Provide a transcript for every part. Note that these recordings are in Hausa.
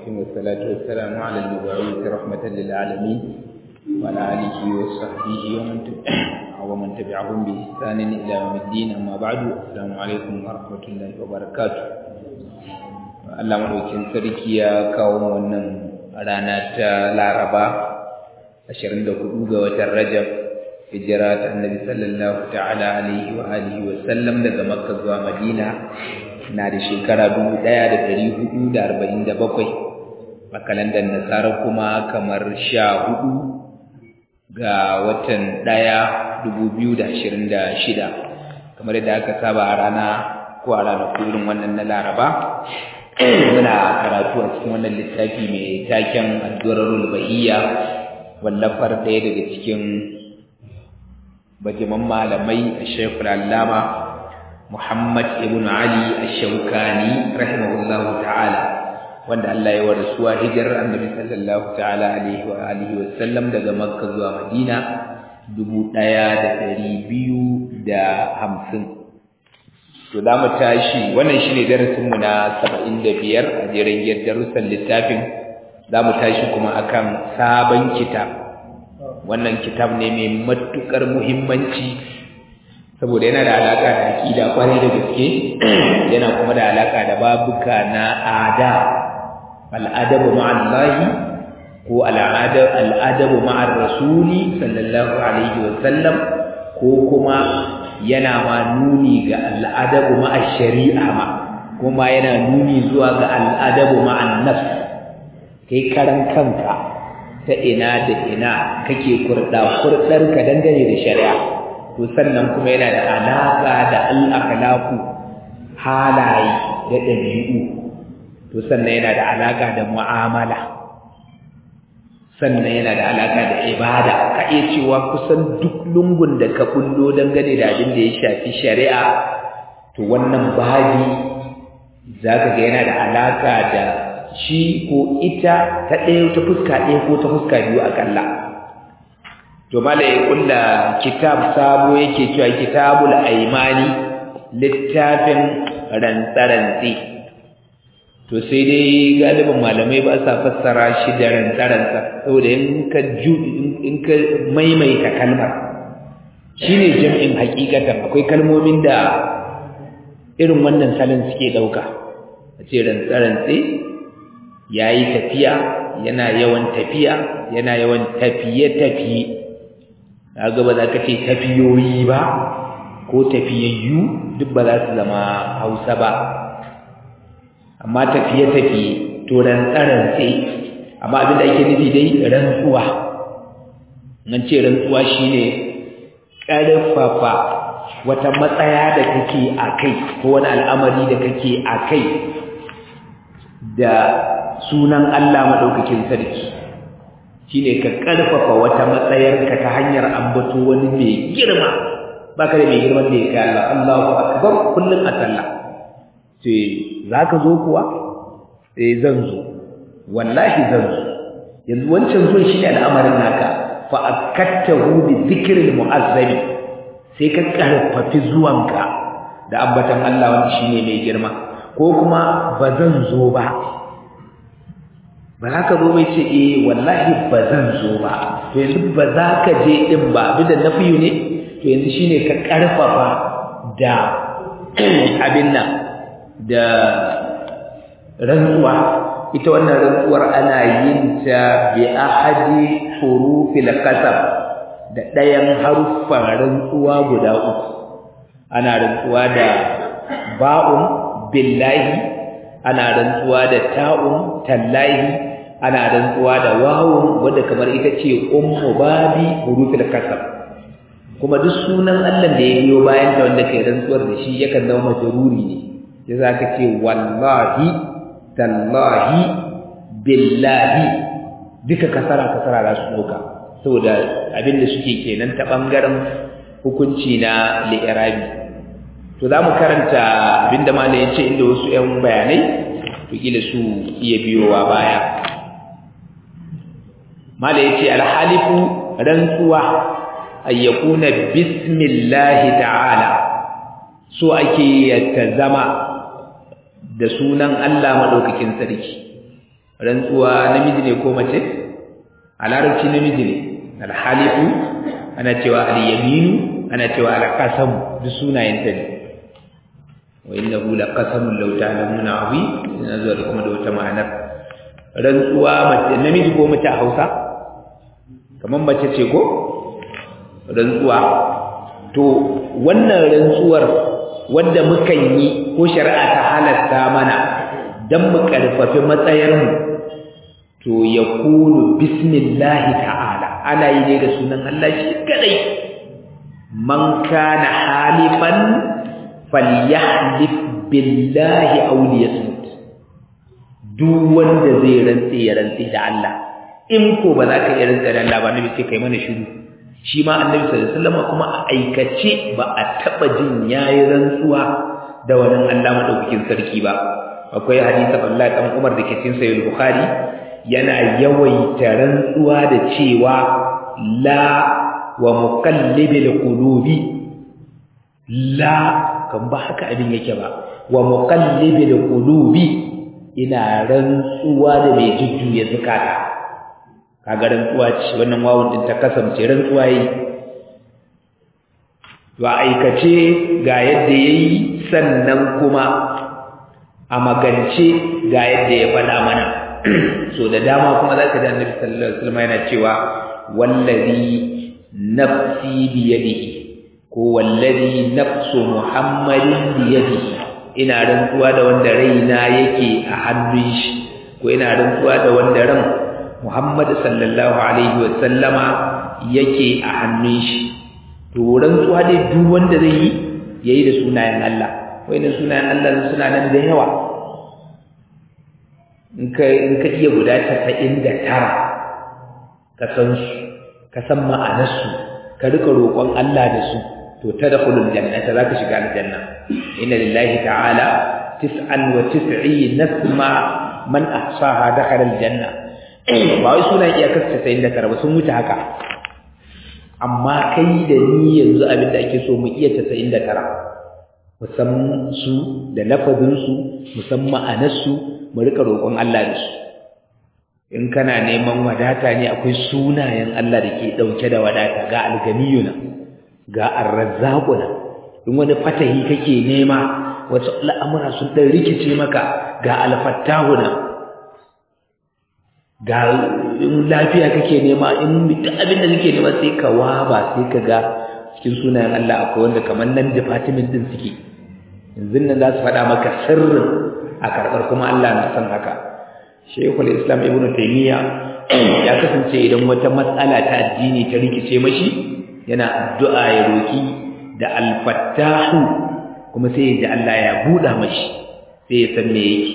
الرحيم والصلاة والسلام على المبعوث رحمة للعالمين وعلى آله وصحبه ومن ومن تبعهم بإحسان إلى يوم الدين أما بعد السلام عليكم ورحمة الله وبركاته Allah madaukin sarki ya kawo wannan rana ta Laraba 24 ga watan Rajab hijira ta Annabi sallallahu ta'ala alaihi wa alihi wa sallam daga Makka zuwa Madina na da shekara 1447 a kalandar Nasara kuma kamar 14 ga watan 1 2026 kamar yadda aka saba a rana ko a ranar irin wannan na Laraba muna karatu a cikin wannan littafi mai taken addu'arul bahiyya wallafar ɗaya daga cikin bajiman malamai Sheikh Allama Muhammad ibn Ali Ash-Shawkani rahimahullahu ta'ala wanda Allah ya warasuwa hijirar Annabi sallallahu ta'ala alaihi wa alihi wa sallam daga Makka zuwa Madina 1250 to za mu tashi wannan shine darasin mu na 75 a jerin darussan littafin za mu tashi kuma akan sabon kitab wannan kitab ne mai matukar muhimmanci saboda yana da alaka da aqida kwarai da gaske yana kuma da alaka da babuka na ada al-adabu ma'allahi ko al-adab al-adabu ma'ar rasuli sallallahu alaihi wa sallam ko kuma yana ma nuni ga al'adabu ma'a shari'a ma kuma yana nuni zuwa ga al'adabu ma'an nafs kai karan kanka ta ina da ina kake kurda kurdar ka dangane da shari'a to sannan kuma yana da alaka da al-akhlaqu halaye da dabi'u to sannan yana da alaka da mu'amala sannan yana da alaka da ibada ka iya cewa kusan duk lungun da ka kullo dangane da abin da ya shafi shari'a to wannan babi zaka ga yana da alaka da shi ko ita ta ɗaya ta fuska ɗaya ko ta fuska biyu akalla to mala ya kulla kitab sabo yake cewa kitabul aimani littafin rantsarantsi to sai dai galibin malamai ba sa fassara shi da rantsarantsa saboda in ka ju in ka maimaita kalmar shine jam'in hakikatan akwai kalmomin da irin wannan salon suke dauka a ce rantsarantsi yayi tafiya yana yawan tafiya yana yawan tafiye tafiye kaga ba za ka ce tafiyoyi ba ko tafiyayyu duk ba za su zama Hausa ba amma tafiye-tafiye to rantsarantse amma abin da ake nufi dai rantsuwa nan ce rantsuwa shine ƙarfafa wata matsaya da kake a kai ko wani al'amari da kake a kai da sunan Allah maɗaukakin sarki shine ka ƙarfafa wata matsayarka ta hanyar ambato wani mai girma baka da mai girman da ya kai Allah Allahu akbar kullun a sallah ce za ka zo kuwa eh zan zo wallahi zan zo yanzu wancan zuwan shi ne al'amarin naka fa akattahu bi dhikril mu'azzabi sai ka karfafi zuwanka da ambatan Allah wanda shine mai girma ko kuma ba zan zo ba ba za ka zo bai ce eh wallahi ba zan zo ba to yanzu ba za ka je din ba abin da nafiyu ne to yanzu shine ka karfafa da abin nan da rantsuwa ita wannan rantsuwar ana yin ta bi ahadi hurufil qasam da ɗayan haruffan rantsuwa guda uku ana rantsuwa da ba'un billahi ana rantsuwa da ta'un tallahi ana rantsuwa da wawun wanda kamar ita ce ummu babi hurufil qasam kuma duk sunan Allah da ya biyo bayan ta wanda kai rantsuwar da shi yakan zama majruri ne sai zaka ce wallahi tallahi billahi duka kasara kasara za su doka saboda abin da suke kenan ta bangaren hukunci na li'irabi to za mu karanta abin da malai ya ce inda wasu 'yan bayanai to kila su iya biyowa baya malai ya ce alhalifu rantsuwa ayyakuna bismillahi ta'ala so ake ta zama da sunan Allah madaukakin sarki rantsuwa namiji ne ko mace a larabci namiji ne alhalifu ana cewa al-yaminu ana cewa al-qasamu duk sunayen ta ne wa innahu laqasamun law ta'lamuna azim ina zuwa da kuma da wata ma'anar rantsuwa mace namiji ko mace a Hausa kamar mace ce ko rantsuwa to wannan rantsuwar wanda mukan yi ko shari'a ta halatta mana dan mu karfafi matsayarmu to yakunu bismillahi ta'ala ana yi ne da sunan Allah shi kadai man kana halifan falyahlif billahi aw liyasmut duk wanda zai rantse ya rantse da Allah in ko ba za ka iya rantse da Allah ba nabi sai kai mana shiru shi ma annabi sallallahu alaihi wasallam kuma a aikace ba a taba jin yayi rantsuwa da wannan Allah madaukakin sarki ba akwai hadisi Allah dan Umar da ke cikin sahih Bukhari yana yawaita rantsuwa da cewa la wa muqallibil qulubi la kan ba haka abin yake ba wa muqallibil qulubi ina rantsuwa da mai jujjuya zakata kaga rantsuwa ce wannan wawun din ta kasance rantsuwa yi to aikace ga yadda yayi sannan kuma a magance ga yadda ya faɗa mana so da dama kuma zaka ji Annabi sallallahu alaihi wasallam yana cewa wallazi nafsi bi yadihi ko wallazi nafsu muhammadin bi yadihi ina rantsuwa da wanda raina yake a hannun shi ko ina rantsuwa da wanda ran Muhammad sallallahu alaihi wa sallama yake a hannun shi to rantsuwa dai duk wanda zai yi yayi da sunayen Allah wayannan sunayen Allah suna nan da yawa in ka in ka iya guda 99 ka san su ka san ma'anar su ka rika roƙon Allah da su to tadkhulul jannata zaka shiga aljanna inna lillahi ta'ala 99 nasma man ahsaha dakhala aljanna ba wai sunan iyakar 99 ba sun wuce haka amma kai da ni yanzu abin da ake so mu iya 99 musamman su da lafazin su musamman ma'anar su mu rika roƙon Allah da su in kana neman wadata ne akwai sunayen Allah da ke dauke da wadata ga alganiyuna ga arrazzaquna in wani fatahi kake nema wasu al'amura sun dan rikice maka ga alfattahuna ga in lafiya kake nema in duk abin da kake nema sai ka waba sai ka ga cikin sunayen Allah akwai wanda kamar nan department din suke yanzu nan za su faɗa maka sirrin a karɓar kuma Allah na san haka Sheikhul Islam Ibn Taymiyyah ya kasance idan wata matsala ta addini ta rikice mashi yana addu'a ya roki da al-fattahu kuma sai ya ji Allah ya buɗa mashi sai ya san me yake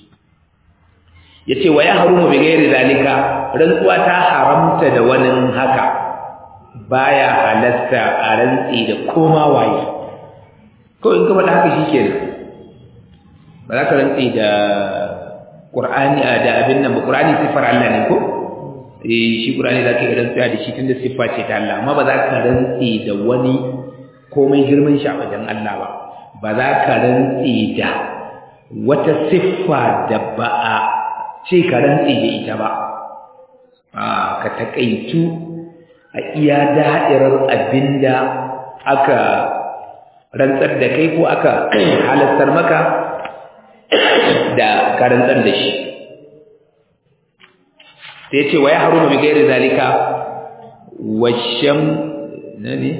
yace wa ya harumu bi ghairi zalika rantsuwa ta haramta da wani haka baya halatta a rantsi da koma waye ko in ka faɗa haka shikenan ba za ka rantsi da Qur'ani da abin nan ba Qur'ani sifar Allah ne ko eh shi Qur'ani zaka yi rantsuwa da shi tunda siffa ce ta Allah amma ba za ka rantsi da wani komai girman shi a wajen Allah ba ba za ka rantsi da wata siffa da ba a ce ka rantsi da ita ba a ka takaitu a iya da'irar abinda aka rantsar da kai ko aka halattar maka da ka rantsar da shi sai ce wa ya haruma bi gairi zalika washam nani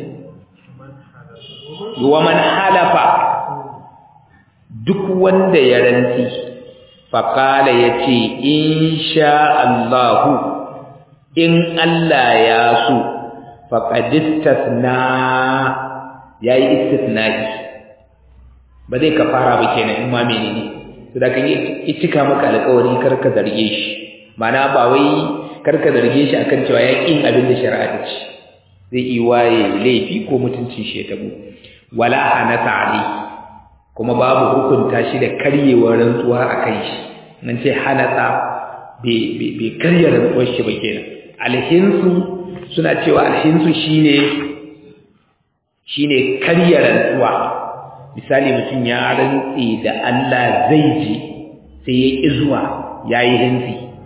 wa man halafa duk wanda ya rantsi faƙala ya ce insha Allahu in Allah ya so faƙadistasna ya yi istisna'i ba zai ka fara ba kenan in ma menene to da kan yi cika maka alƙawari kar ka zarge shi mana ba wai kar ka zarge shi akan cewa ya ƙin abin da shari'a ta ce zai yi waye laifi ko mutuncin shi ya tabo wala hanata alayhi kuma babu hukunta shi da karyewar rantsuwa a kan shi nan ce hanatsa bai karya rantsuwar shi ba kenan alhinsu suna cewa alhinsu shine shine karya rantsuwa misali mutum ya rantsi da Allah zai ji sai ya ƙi zuwa ya yi hinsi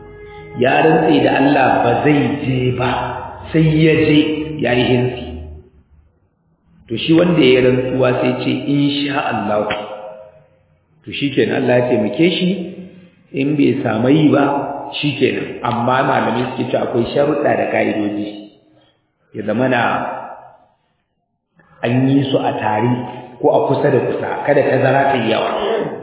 ya rantse da Allah ba zai je ba sai ya je ya yi hinsi to shi wanda ya rantsuwa sai ce insha Allah to shikenan Allah ya taimake shi in bai samu yi ba shikenan amma malamai suke cewa akwai sharuɗa da ka'idoji ya zama na an yi su a tare ko a kusa da kusa kada tazara ta yi yawa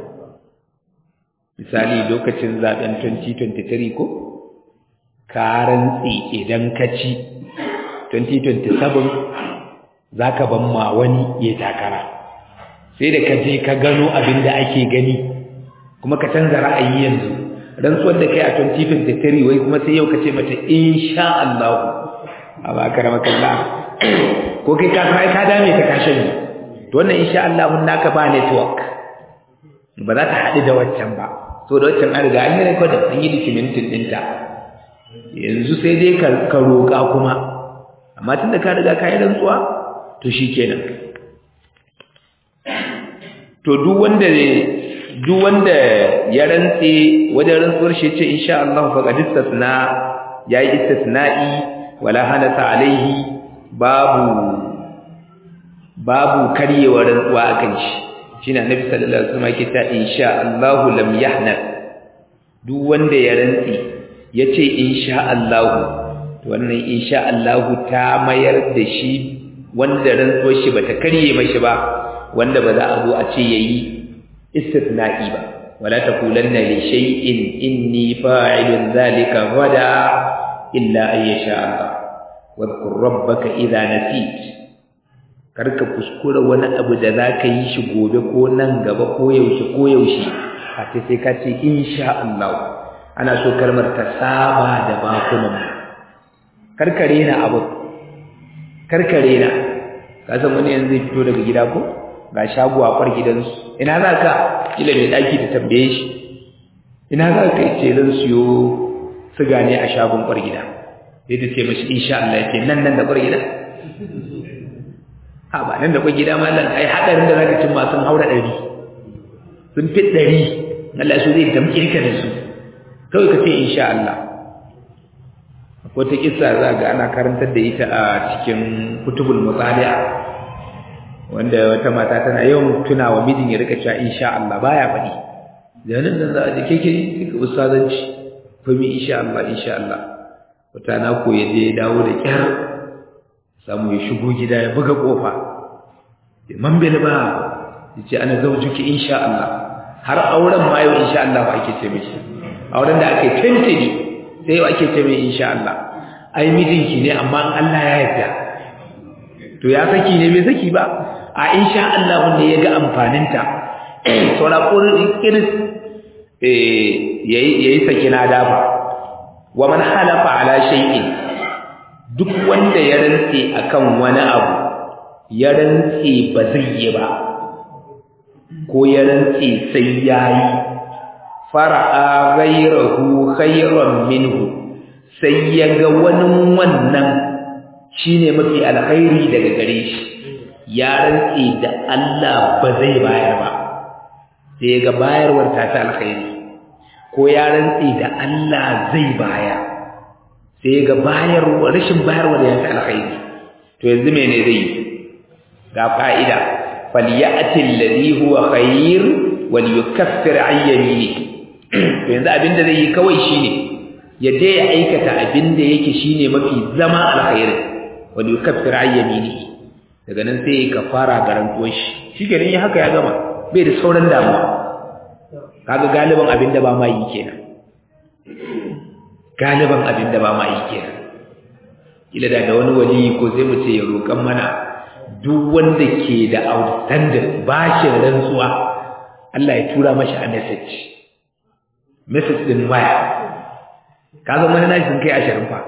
misali lokacin zaben 2023 ko ka rantsi idan ka ci 2027 za ka ban ma wani ya takara sai da ka je ka gano abin da ake gani kuma ka canza ra'ayi yanzu rantsuwar da kai a 2023 wai kuma sai yau ka ce mata insha Allah a ba karama kalla ko kai ka sai ka dame ka kashe ni to wannan insha Allah mun naka ba network ba za ta haɗu da waccan ba so da waccan an riga an yi record an yi documentin ɗinta yanzu sai dai ka roƙa kuma amma tunda ka riga ka yi rantsuwa to shikenan to duk wanda duk wanda ya rantse wajen rantsuwar shi ce insha Allah faqad istasna yayi istisna'i wala hanata alaihi babu babu karyewar rantsuwa akan shi shine annabi sallallahu alaihi wasallam yake ta insha Allah lam yahna duk wanda ya rantse yace insha Allah to wannan insha Allah ta mayar da shi wanda rantsuwar shi bata karye mashi ba wanda ba za a zo a ce yayi istithna'i ba wala taqulanna li shay'in inni fa'ilun dhalika gada illa an yasha Allah wadhkur rabbaka idha nasit karka kuskura wani abu da zaka yi shi gobe ko nan gaba ko yaushe ko yaushe a ce sai ka ce insha Allah ana so kalmar ta saba da bakunan karkare na abu karkare na ka san wani yanzu zai fito daga gida ko ga shago a kwar gidansu ina za ka kila mai ɗaki ta tambaye shi ina za ka ce zan siyo siga ne a shagon kwar gida sai ta ce mashi insha Allah ya ce nan nan da kwar gida ha ba nan da kwar gida ma nan ai haɗarin da za ka cin masu haura ɗari sun fi ɗari Allah su zai damƙe ka da su kawai ka ce insha Allah wata kissa za ga ana karantar da ita a cikin kutubul mutali'a wanda wata mata tana yawan tuna wa mijin ya rika cewa insha Allah baya faɗi da nan nan za a je keke kika ustazanci fa mi insha Allah insha Allah wata na ko ya je dawo da kyar samu ya shigo gida ya buga kofa ya mambele ba yace ana zaujuki insha Allah har auren ma yau insha Allah ba ake ce mishi auren da ake tantani sai yau ake ce mai insha Allah ai mijinki ne amma Allah ya yarda to ya saki ne bai saki ba a insha Allah wanda ya ga amfaninta saura kiris yayi yayi sakina dafa wa man halafa ala shay'in duk wanda ya rantse akan wani abu ya rantse ba zai yi ba ko ya rantse sai yayi fara'a ghayrahu khayran minhu sai ya ga wani wannan shine mafi alkhairi daga gare shi ya rantse da Allah ba zai bayar ba sai ga bayarwar ta ta alkhairi ko ya rantse da Allah zai bayar sai ga bayarwar rashin bayarwar ya ta alkhairi to yanzu mene zai yi ga fa'ida falyati alladhi huwa khair wal yukaffir an yaminihi to yanzu abinda zai yi kawai shine ya je ya aikata abinda yake shine mafi zama alkhairi wal yukaffir an yaminihi daga nan sai ka fara garantuwar shi shi kenan yi haka ya gama bai da sauran damuwa kaga galiban abin da ba ma yi kenan galiban abin da ba ma yi kenan kila da da wani wali ko sai mu ce ya roƙan mana duk wanda ke da outstanding bashin rantsuwa Allah ya tura mashi a message message din waya kaga wani nashi sun kai ashirin fa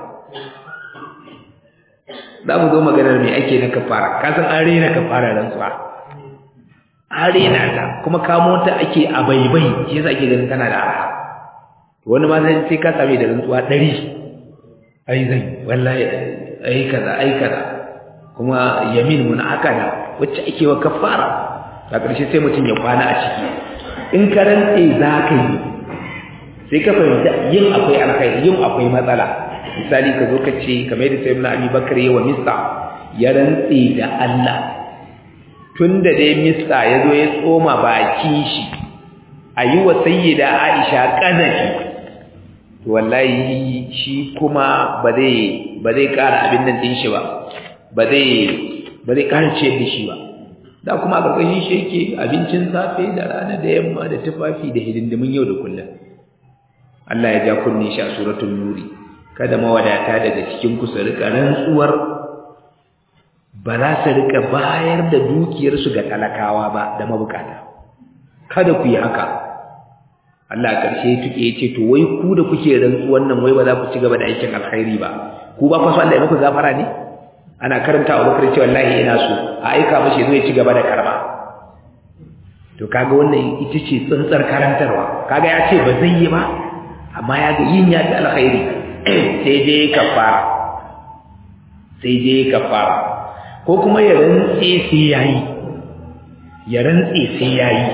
za mu zo maganar me ake na kafara ka san an rena kafara rantsuwa an rena ta kuma kamo ta ake a baibai shi yasa ake ganin tana da arha wani ma sai sai ka same da rantsuwa ɗari ai zai wallahi ai kaza ai kaza kuma yamin mun akada wacce ake wa kafara a ƙarshe sai mutum ya kwana a ciki in ka rantse za ka yi sai ka fahimta yin akwai alkhairi yin akwai matsala misali ka zo ka ce kamar yadda sayyidina Abi Bakar yawa Mista ya rantse da Allah tunda dai Mista ya zo ya tsoma bakin shi ayi wa sayyida Aisha kazafi to wallahi shi kuma ba zai ba zai ƙara abin nan din shi ba ba zai ba zai ƙara ciyar da shi ba da kuma a ƙarƙashin shi yake abincin safe da rana da yamma da tufafi da hidindimin yau da kullum Allah ya ja kunne shi a suratul nuri kada mawadata daga cikin ku su rika rantsuwar ba za su rika bayar da dukiyar su ga talakawa ba da mabukata kada ku yi haka Allah a ƙarshe tuke yace to wai ku da kuke rantsuwan nan wai ba za ku ci gaba da aikin alkhairi ba ku ba ku so Allah ya muku gafara ne ana karanta wa bakar cewa wallahi ina so a aika mashi zai ci gaba da karba to kaga wannan ita ce tsantsar karantarwa kaga ya ce ba zai yi ba amma ya ga yin ya ta alkhairi sai dai kafara sai dai kafara ko kuma ya rantse sai yayi ya rantse sai yayi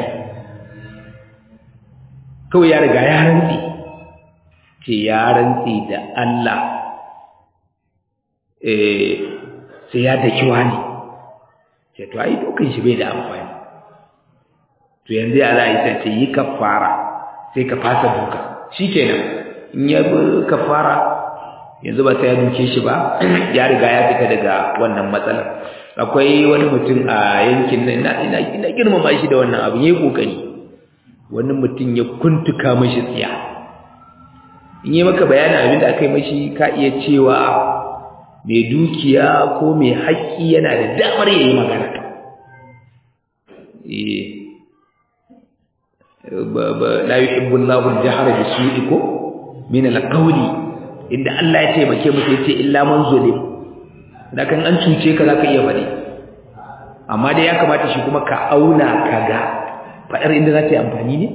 kawai ya riga ya rantse ce ya rantse da Allah eh sai ya daki wani sai to ai dokan shi bai da amfani to yanzu ya za a yi sai yi kafara sai ka fasa duka shikenan in ya bi kafara yanzu ba sai ya duke shi ba ya riga ya fita daga wannan matsalar akwai wani mutum a yankin nan ina ina ina girmama shi da wannan abu yayi kokari wani mutum ya kuntuka mashi tsiya in yi maka bayanin abin da aka yi mashi ka iya cewa mai dukiya ko mai haƙƙi yana da damar ya yi magana la yuhibbu Allahu al-jahra bi su'i ko min al-qawli inda Allah ya taimake mu sai ce illa man zulim da kan an cuce ka zaka iya faɗi amma dai ya kamata shi kuma ka auna kaga faɗar inda za ta yi amfani ne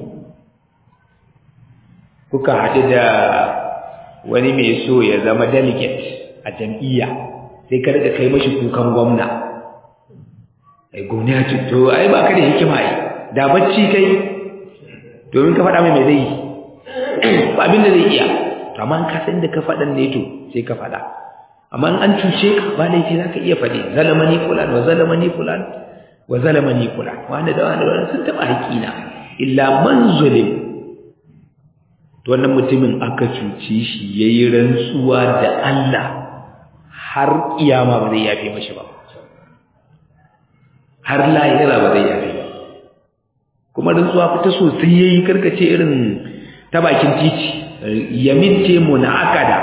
kuka haɗu da wani mai so ya zama delegate a jam'iyya sai ka rika kai mashi kukan gwamna ai gwamna ya ce to ai ba ka da hikima ai da bacci kai domin ka faɗa mai mai zai yi ba abin da zai iya to amma ka san da ka faɗan ne to sai ka faɗa amma an cuce ka ba laifi za ka iya faɗi zalamani fulan wa zalamani fulan wa zalamani fulan wanda da wanda wanda sun taɓa haƙina illa man zulim to wannan mutumin aka cuce shi yayi rantsuwa da Allah har kiyama ba zai yafe mashi ba har lahira ba zai yafe ba kuma rantsuwa fita sosai yayi karkace irin ta bakin titi yamin ce munakada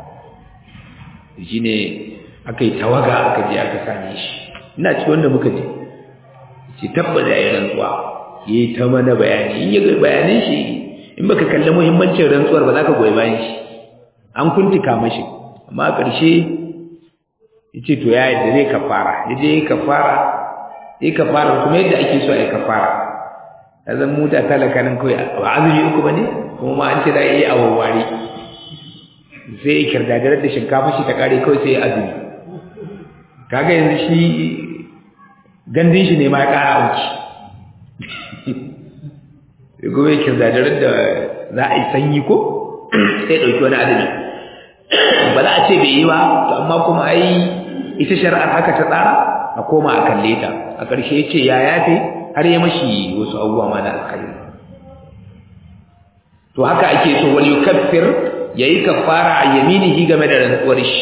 shine akai tawaga aka je aka same shi ina ci wanda muka je ce tabbata yayin rantsuwa yayi ta mana bayani in ya ga bayanin shi in baka kalli muhimmancin rantsuwar ba za ka goyi bayan shi an kuntika mashi amma a ƙarshe yace to ya yadda zai kafara yaje yayi kafara yayi kafara kuma yadda ake so ai kafara azan mu da talaka nan kai ba azumi uku bane kuma ma an ce da yayi awawari sai ya kirdadarar da shinkafa shi ta kare kawai sai ya azumi kaga yanzu shi gandun shi ne ma ya kara auki sai gobe kirdadarar da za a yi sanyi ko sai ɗauki wani azumi ba za a ce bai yi ba to amma kuma ai ita shari'ar haka ta tsara a koma a kalle ta a ƙarshe ya ce ya yafe har ya mashi wasu abubuwa ma na alkhairi to haka ake so wal yukaffir yayi kafara a yaminihi game da rantsuwar shi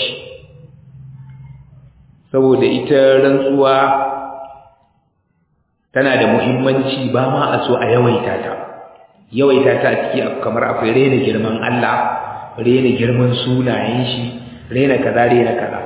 saboda ita rantsuwa tana da muhimmanci ba ma a so a yawaita ta yawaita ta a ciki kamar akwai rena girman Allah rena girman sunayen shi rena kaza rena kaza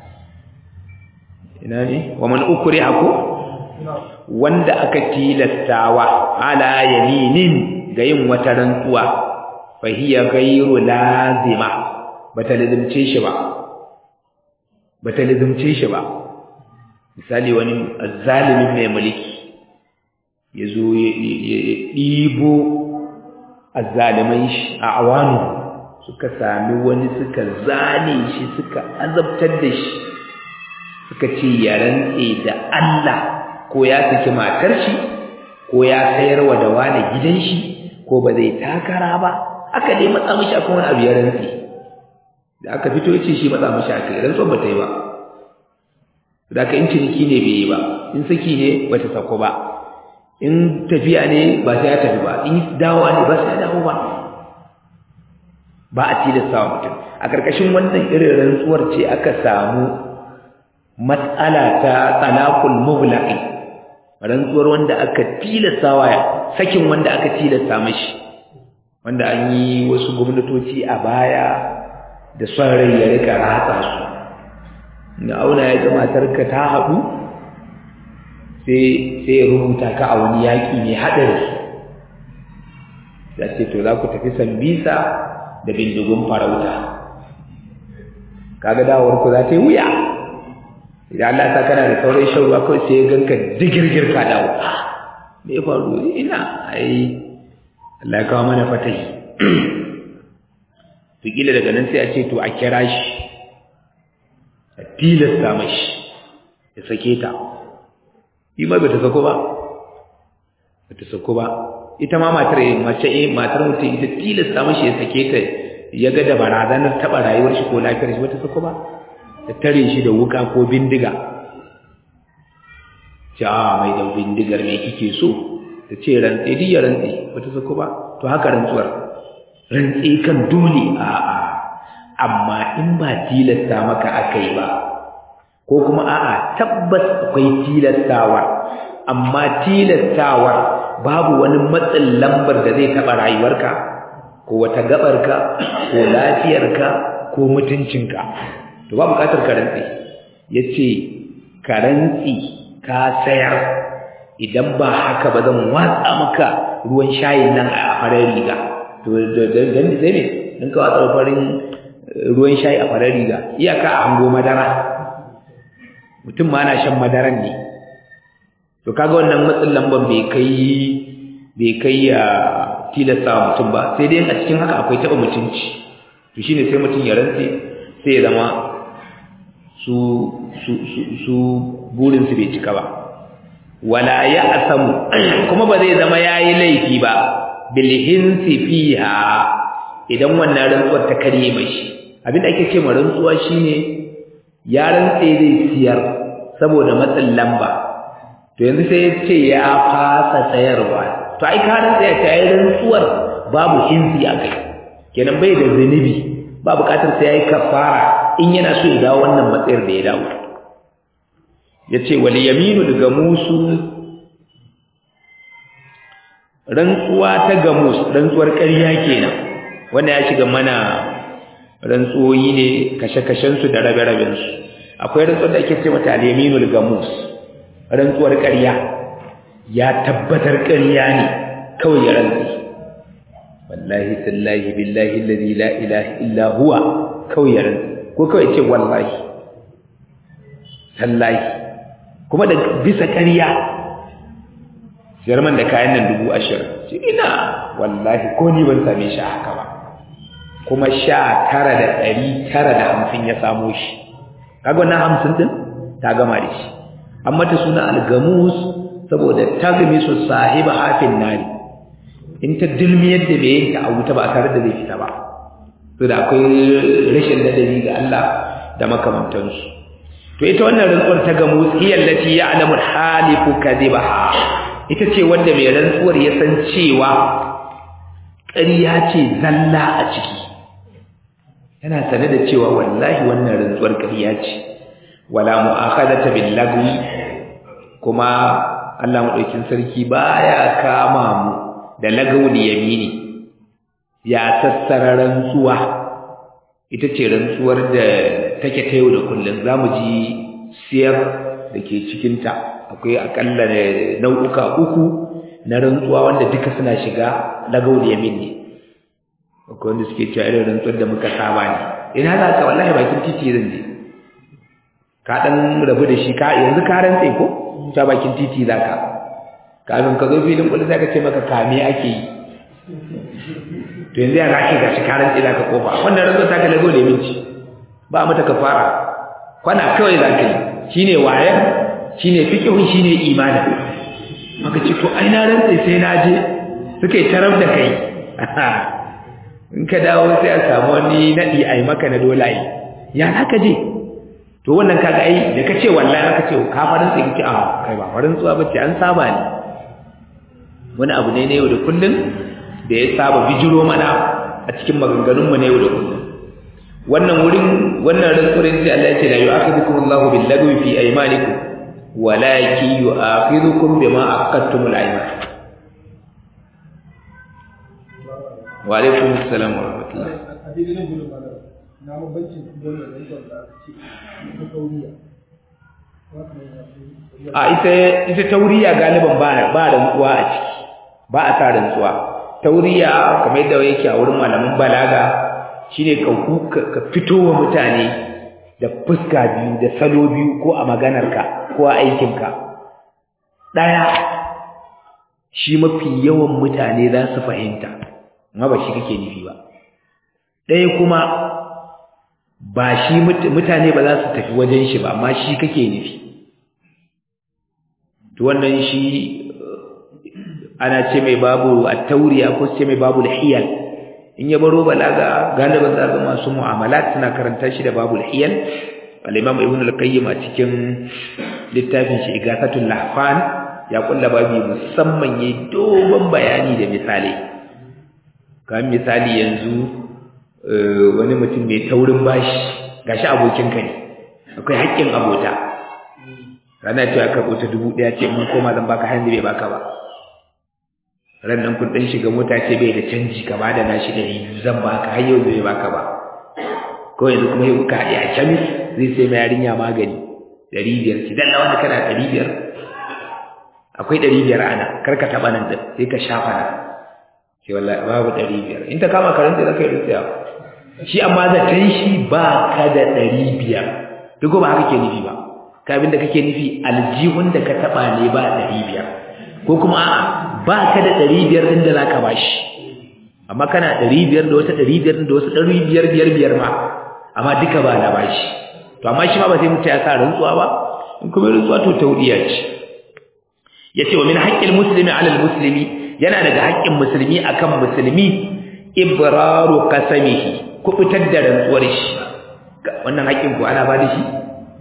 ina ne wa man ukriha ko wanda aka tilastawa ala yaminin ga yin wata rantsuwa fa hiya ghayru lazima bata lazimce shi ba bata lazimce shi ba misali wani azzalimi mai mulki yazo ya ɗibo azzalimai shi a awanu suka sami wani suka zane shi suka azabtar da shi suka ce ya rantse da Allah ko ya saki matar shi ko ya sayarwa da wani gidan shi ko ba zai takara ba aka dai matsa mishi akan wani abu ya rantsi da aka fito ya ce shi matsa mishi aka rantsuwar ba ta yi ba da ka in ciniki ne bai yi ba in saki ne ba ta sako ba in tafiya ne ba sai ya tafi ba in dawowa ne ba sai ya dawo ba ba a tilasta wa mutum a ƙarƙashin wannan irin rantsuwar ce aka samu matsala ta talaqul mughlaqi rantsuwar wanda aka tilasta wa sakin wanda aka tilasta mashi wanda an yi wasu gwamnatoci a baya da son rai ya rika ratsa su da auna ya ga matarka ta haɗu sai sai ya rubuta ka a wani yaƙi mai haɗari ya ce to za ku tafi sambisa da bindigun farauta kaga dawowar ku za ta yi wuya idan Allah ta kana da sauran shan ruwa kawai sai ya ganka digirgir ka dawo me ya faru ina ai Allah ya kawo mana fatahi to kila daga nan sai a ce to a kira shi a tilasta mashi ya sake ta shi ma bata sako ba bata sako ba ita ma matar mace eh matar mutum ita tilasta mashi ya sake ta ya ga da barazanar taɓa rayuwar shi ko lafiyar shi bata sako ba ta tare shi da wuka ko bindiga ce a mai da bindigar me kike so ta ce rantse duk ya rantse bata sako ba to haka rantsuwar rantse kan dole a a amma in ba tilasta maka akai ba ko kuma a'a tabbas akwai tilastawa amma tilastawar babu wani matsin lambar da zai taɓa rayuwarka ko wata gabarka ko lafiyarka ko mutuncinka to ba buƙatar ka rantsi yace ka rantsi ka sayar idan ba haka ba zan watsa maka ruwan shayin nan a farar riga to dan sai ne in ka watsa farin ruwan shayi a farar riga iyaka a hango madara mutum ma na shan madaran ne to kaga wannan matsin lamban bai kai bai kai ya tilasta mutum ba sai dai a cikin haka akwai taɓa mutunci to shine sai mutum ya rantse sai ya zama su su su, su burin su bai cika ba wala ya asamu kuma ba zai zama yayi laifi ba bil hinsi fiha idan wannan rantsuwar ta karye mashi abin da ake ce ma rantsuwa shine ya rantse zai siyar saboda matsin lamba to yanzu sai ya ce ya fasa sayarwa to ai ka rantsa ya tayi rantsuwar babu hinsi a kai kenan bai da zunubi ba bukatar sai yayi kafara in yana so ya dawo wannan matsayar da ya dawo yace wal yaminu daga musu rantsuwa ta gamus rantsuwar ƙarya kenan wanda ya shiga mana rantsuwoyi ne kashe-kashen su da rabe-raben su akwai rantsuwar da ake ce mata al-yaminul gamus rantsuwar ƙarya ya tabbatar ƙarya ne kawai ya rantsi wallahi tallahi billahi alladhi la ilaha illa huwa kawai ya rantsi ko kawai ce wallahi tallahi kuma da bisa ƙarya jarman da kayan nan dubu ashirin ce ina wallahi ko ni ban same shi haka ba kuma sha tara da ɗari tara da hamsin ya samo shi kaga wannan hamsin din ta gama da shi amma ta suna algamus saboda tagmisu sahiba hafin nari in ta dilmiyar da mai yinta a wuta ba tare da zai fita ba to da akwai rashin ladabi ga Allah da makamantansu to ita wannan rantsuwar ta gamus hiya allati ya'lamu halifu kadhibaha ita ce wanda mai rantsuwar ya san cewa ƙarya ce zalla a ciki yana sane da cewa wallahi wannan rantsuwar ƙarya ce wala mu'akhadata bil lagwi kuma Allah madaukin sarki baya kama mu da lagawul yamini ya sassara rantsuwa ita ce rantsuwar da take ta yau da kullum zamu ji siyar da ke cikin ta akwai akalla nau'uka uku na rantsuwa wanda duka suna shiga lagawul yamin ne akwai wanda suke cewa irin rantsuwar da muka saba ne ina za ka wallahi bakin titi zan je ka dan rabu da shi ka yanzu ka rantse ko ta bakin titi zaka kafin ka zo filin kullu sai ka ce maka kame ake yi to yanzu ya zaki ga shi ka rantse zaka kofa wannan rantsuwa ta kala dole minci ba mata kafara kwana kawai zaka yi shine wayan shine fiqhun shine imani maka ce to ai na rantse sai na je suka yi tarar da kai in ka dawo sai a samu wani nadi ai maka na dolaye ya haka je to wannan kaga ai da kace wallahi aka ce ka farin sai kace a kai ba farin tsuwa bace an saba ne wani abu ne na yau da kullun da ya saba bijiro mana a cikin maganganun mu na yau da kullun wannan wurin wannan rantsurin sai Allah ya ce la yu'akhidhukum Allahu bil lagwi fi aymanikum walakin yu'akhidhukum bima aqadtumul ayman wa alaikum assalam wa rahmatullah na mabancin dole da yake da aka ce ta tauriya a ita ita tauriya galiban ba ba rantsuwa a ciki ba a sa rantsuwa tauriya kamar yadda yake a wurin malaman balaga shine ka ka fito wa mutane da fuska biyu da salo biyu ko a maganarka ko a aikinka daya shi mafi yawan mutane za su fahimta amma ba shi kake nufi ba ɗaya kuma ba shi mutane ba za su tafi wajen shi ba amma shi kake nufi to wannan shi ana ce mai babu at-tauriya ko ce mai babu al-hiyal in ya baro balaga galiban za ga masu mu'amalat suna karanta shi da babu al-hiyal al-imam ibn al-qayyim a cikin littafin shi igasatul lahfan ya kulla babi musamman yayi dogon bayani da misali kamar misali yanzu wani mutum mai taurin bashi gashi abokinka ne akwai haƙƙin abota rana cewa ka bota dubu ɗaya ce mun koma zan baka hannu bai baka ba ran nan kun ɗan shiga mota ce bai da canji ka ba da nashi ɗari biyu zan baka har yau bai baka ba ko yanzu kuma yau ka haɗe a kemis zai sai ma yarinya magani ɗari biyar ce dan wanda kana ɗari biyar akwai ɗari biyar ana kar ka taɓa nan sai ka shafa nan ce wallahi babu ɗari biyar in ta kama karanta za ka yi rufiya shi amma zaton shi ba ka da ɗari biyar duk ba haka ke nufi ba ka abin da kake nufi aljihun da ka taɓa ne ba ɗari biyar ko kuma a'a ba ka da ɗari biyar ɗin da za ka bashi amma kana ɗari biyar da wata ɗari biyar da wasu ɗari biyar biyar biyar ma amma duka ba na bashi to amma shi ma ba sai mutu ya sa rantsuwa ba in kuma rantsuwa to taudiya ce ya ce wa min haƙƙin musulmi alal musulmi yana daga haƙƙin musulmi akan musulmi ibraru qasamihi kubutar da rantsuwar shi wannan haƙƙin ku ana ba da shi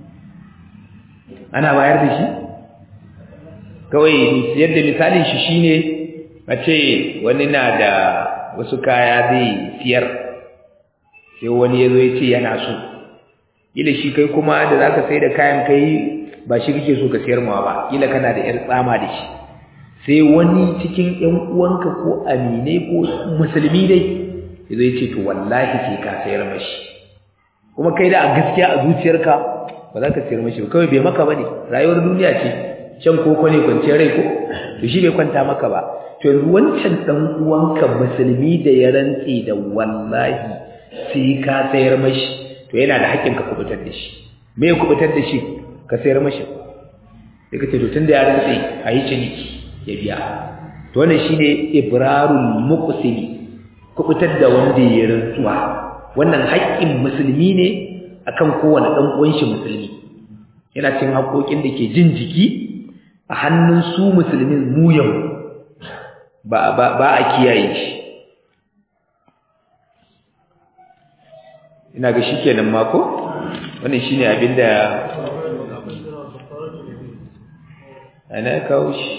ana bayar da shi kawai yadda misalin shi shine a ce wani na da wasu kaya zai siyar sai wani ya zo ya ce yana so kila shi kai kuma da za ka sai da kayan kai ba shi kake so ka siyar mawa ba kila kana da 'yar tsama da shi sai wani cikin ƴan uwanka ko aminai ko musulmi dai yazo yace to wallahi sai ka sayar mashi kuma kai da a gaskiya a zuciyarka ba za ka sayar mashi kawai bai maka bane rayuwar duniya ce shan koko ne kwanciyar rai ko to shi bai kwanta maka ba to yanzu wancan dan uwanka musulmi da ya rantse da wallahi sai ka sayar mashi to yana da haƙƙin ka kubutar da shi me ya kubutar da shi ka sayar mashi sai ka ce to tunda ya rantse a yi ciniki ya biya to wannan shine ibrarul muqsimi kubutar da wanda ya rantsuwa wannan haƙƙin musulmi ne akan kowane dan uwan shi musulmi yana cin haƙoƙin da ke jin jiki a hannun su musulmin mu yau ba ba ba a kiyaye shi ina ga shikenan mako wannan shine abinda ana kawo shi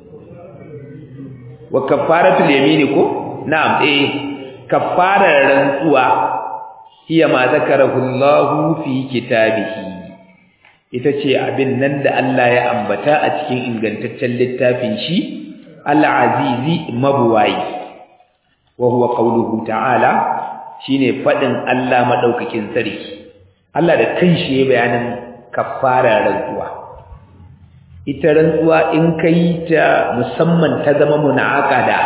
wa kafaratul yamini ko na'am eh kafarar rantsuwa hiya ma zakarahu Allah fi kitabihi ita ce abin nan da Allah ya ambata a cikin ingantaccen littafin shi al-azizi mabwayi wa huwa qawluhu ta'ala shine fadin Allah madaukakin sarki Allah da kanshi ya bayanin kafarar rantsuwa ita rantsuwa in kai ta musamman ta zama munaqada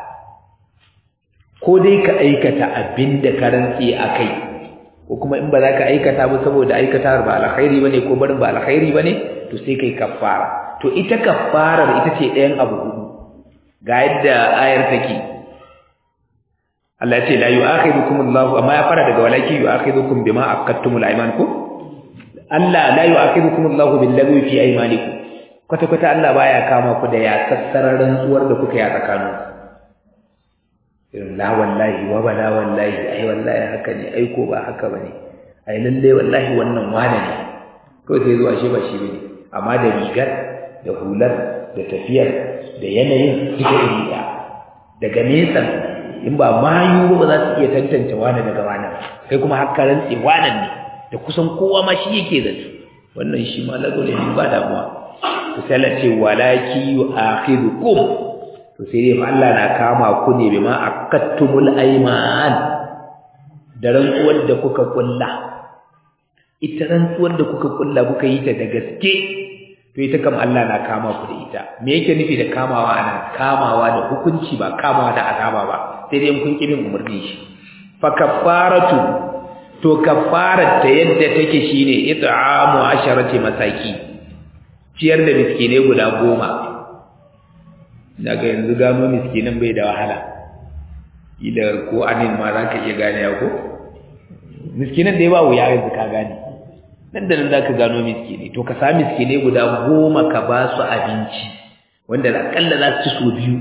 ko dai ka aikata abinda ka rantsi akai ko kuma in ba za ka aikata ba saboda aikata ba alkhairi bane ko barin ba alkhairi bane to sai kai kafara to ita kafarar ita ce ɗayan abu hudu ga yadda ayar take Allah ya ce la yu'akhidukum Allahu amma ya fara daga walaki yu'akhidukum bima aqadtumul ayman ko Allah la yu'akhidukum Allahu bil lagwi fi aymanikum kwata kwata Allah baya kama ku da ya sassarar rantsuwar da kuka yi a tsakanin irin la wallahi wa bala wallahi ai wallahi haka ne ai ko ba haka bane ai lalle wallahi wannan wane ne ko sai zuwa shi ba shi bane amma da rigar da hular da tafiyar da yanayin duka iri ɗaya daga nesa in ba mayu ba za su iya tantance wane daga wane kai kuma har rantse wane ne da kusan kowa ma shi yake zato wannan shi ma lago ne ba damuwa to sai Allah ce walaki yu'akhidukum to sai dai Allah na kama ku ne bima akattumul ayman da rantsuwar da kuka kulla ita rantsuwar da kuka kulla kuka yi ta da gaske to ita kam Allah na kama ku da ita me yake nufi da kamawa ana kamawa da hukunci ba kamawa da azaba ba sai dai kun kibin umarni shi fa kaffaratu to kaffarar ta yadda take shine it'amu asharati masaki ciyar da miskinai guda goma daga yanzu gano miskinan bai da wahala ila ko anin ma za ka iya gane ya ko miskinan da ya ba wuya yanzu ka gane nan da nan za ka gano miskini to ka sa miskinai guda goma ka ba su abinci wanda akalla za su ci so biyu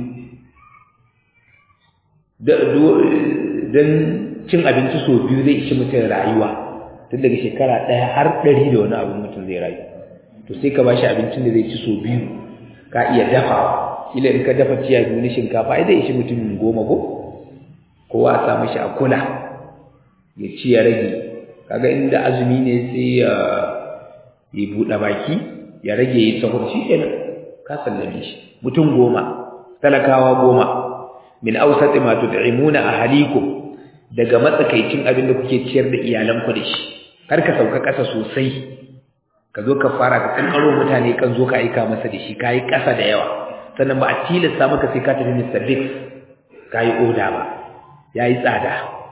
don cin abinci so biyu zai ishi mutum rayuwa tun daga shekara ɗaya har ɗari da wani abin mutum zai rayu to sai ka ba shi abincin da zai ci so biyu ka iya dafawa kila in ka dafa ciya biyu na shinkafa ai zai ishi mutum goma ko kowa a samu shi a kula ya ci ya rage kaga inda azumi ne sai ya ya buɗe baki ya rage ya sahur shi kenan ka sallame shi mutum goma talakawa goma min awsati ma tud'imuna ahlikum daga matsakaicin abin da kuke ciyar da iyalanku da shi kar ka sauka ƙasa sosai ka zo ka fara ka kankaro mutane kan zo ka aika masa da shi kai ƙasa da yawa sannan ba a tilasta maka sai ka tafi Mr. Big kai oda ba yayi tsada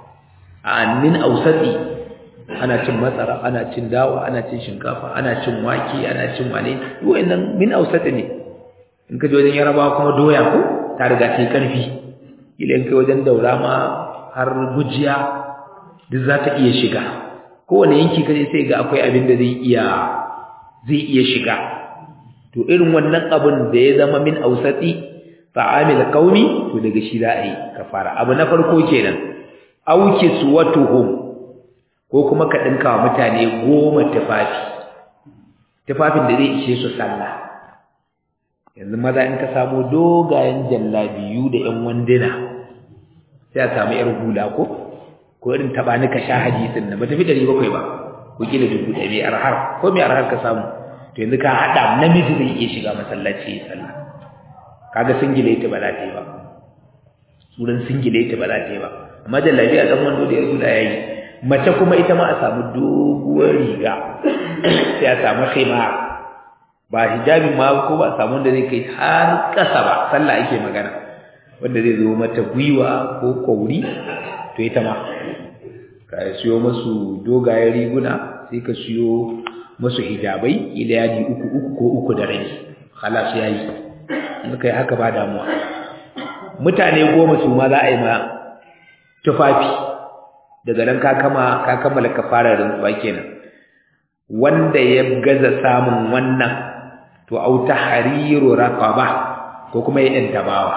a min ausati ana cin matsara ana cin dawa ana cin shinkafa ana cin wake ana cin wane wayannan min ausati ne in ka je wajen yarabawa kuma doya ko ta riga ta yi karfi ila in kai wajen daura ma har gujiya duk za ta iya shiga kowane yanki kaje sai ga akwai abin da zai iya zai iya shiga to irin wannan abin da ya zama min ausati fa'amil qaumi to daga shi za a yi kafara abu na farko kenan auki suwatuhum ko kuma ka dinka wa mutane goma tufafi tufafin da zai ishe su sallah yanzu maza in ka samu dogayen jallabiyu da ƴan wanduna sai a samu ƴar hula ko ko irin taba ni ka sha hadisin nan ba tafi dari bakwai ba ko kila dubu ɗaya mai arhar ko mai arhar ka samu to yanzu ka haɗa namiji zai iya shiga masallaci ya sallah kaga singileti ba za ta yi ba suran singileti ba za ta yi ba amma jallabi a ɗan wando da ƴar hula ya yi mace kuma ita ma a samu doguwar riga sai a samu khimar ba hijabi ma ko ba samu wanda zai kai har ƙasa ba sallah ake magana wanda zai zo mata gwiwa ko kauri to ita ma ka siyo masu dogayen riguna sai ka siyo masu hijabai ila yadi uku uku ko uku da rai halas yayi in kai haka ba damuwa mutane goma su ma za a yi ma tufafi daga nan ka kama ka kammala kafarar rantsuwa kenan wanda ya gaza samun wannan to au tahriru raqaba ko kuma ya yanta bawa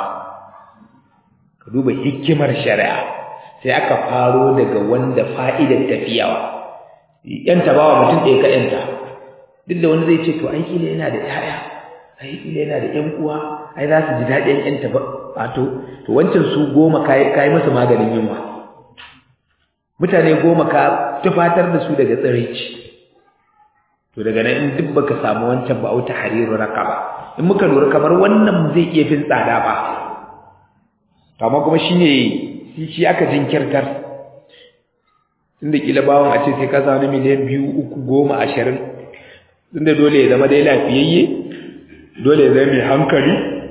ka duba hikimar shari'a sai aka faro daga wanda fa'idar tafiyawa yanta bawa mutum ɗaya ka yanta duk da wani zai ce to ai kila yana da ƴaƴa ai kila yana da ƴan uwa ai za su ji daɗin yanta ba to to wancan su goma kai kai musu maganin yunwa mutane goma ka tufatar da su daga tsiraici to daga nan in duk baka samu wancan ba auta hariru raqaba in muka lura kamar wannan zai iya fin tsada ba amma kuma shine shi aka jinkirtar tunda kila bawon a ce sai ka samu miliyan biyu uku goma ashirin tunda dole ya zama dai lafiyayye dole ya zama mai hankali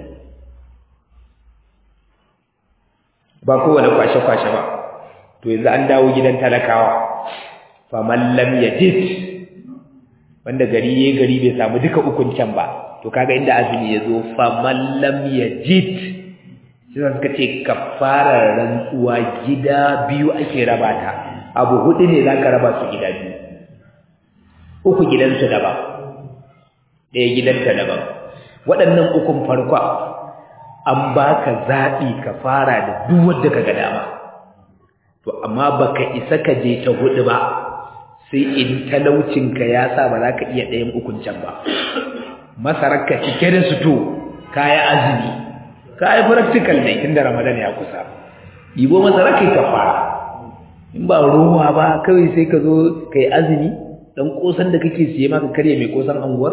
ba kowane kwashe-kwashe ba to yanzu an dawo gidan talakawa faman lam yajid wanda gari yayi gari bai samu duka ukun can ba to kaga inda azumi yazo faman lam yajid sai suka ce kafarar rantsuwa gida biyu ake raba ta abu hudu ne zaka raba su gida biyu uku gidansu daban ɗaya gidanta daban waɗannan ukun farko an baka zaɓi ka fara da duk wanda ka ga dama to amma baka isa ka je ta hudu ba sai in talaucinka ya sa ba za ka iya ɗayan ukun can ba masararka cike da su to kaya azumi ka yi practical ne tun da ramadan ya kusa ibo masararka ka fara in ba ruwa ba kawai sai ka zo ka yi azumi dan kosan da kake siye maka karya mai kosan anguwar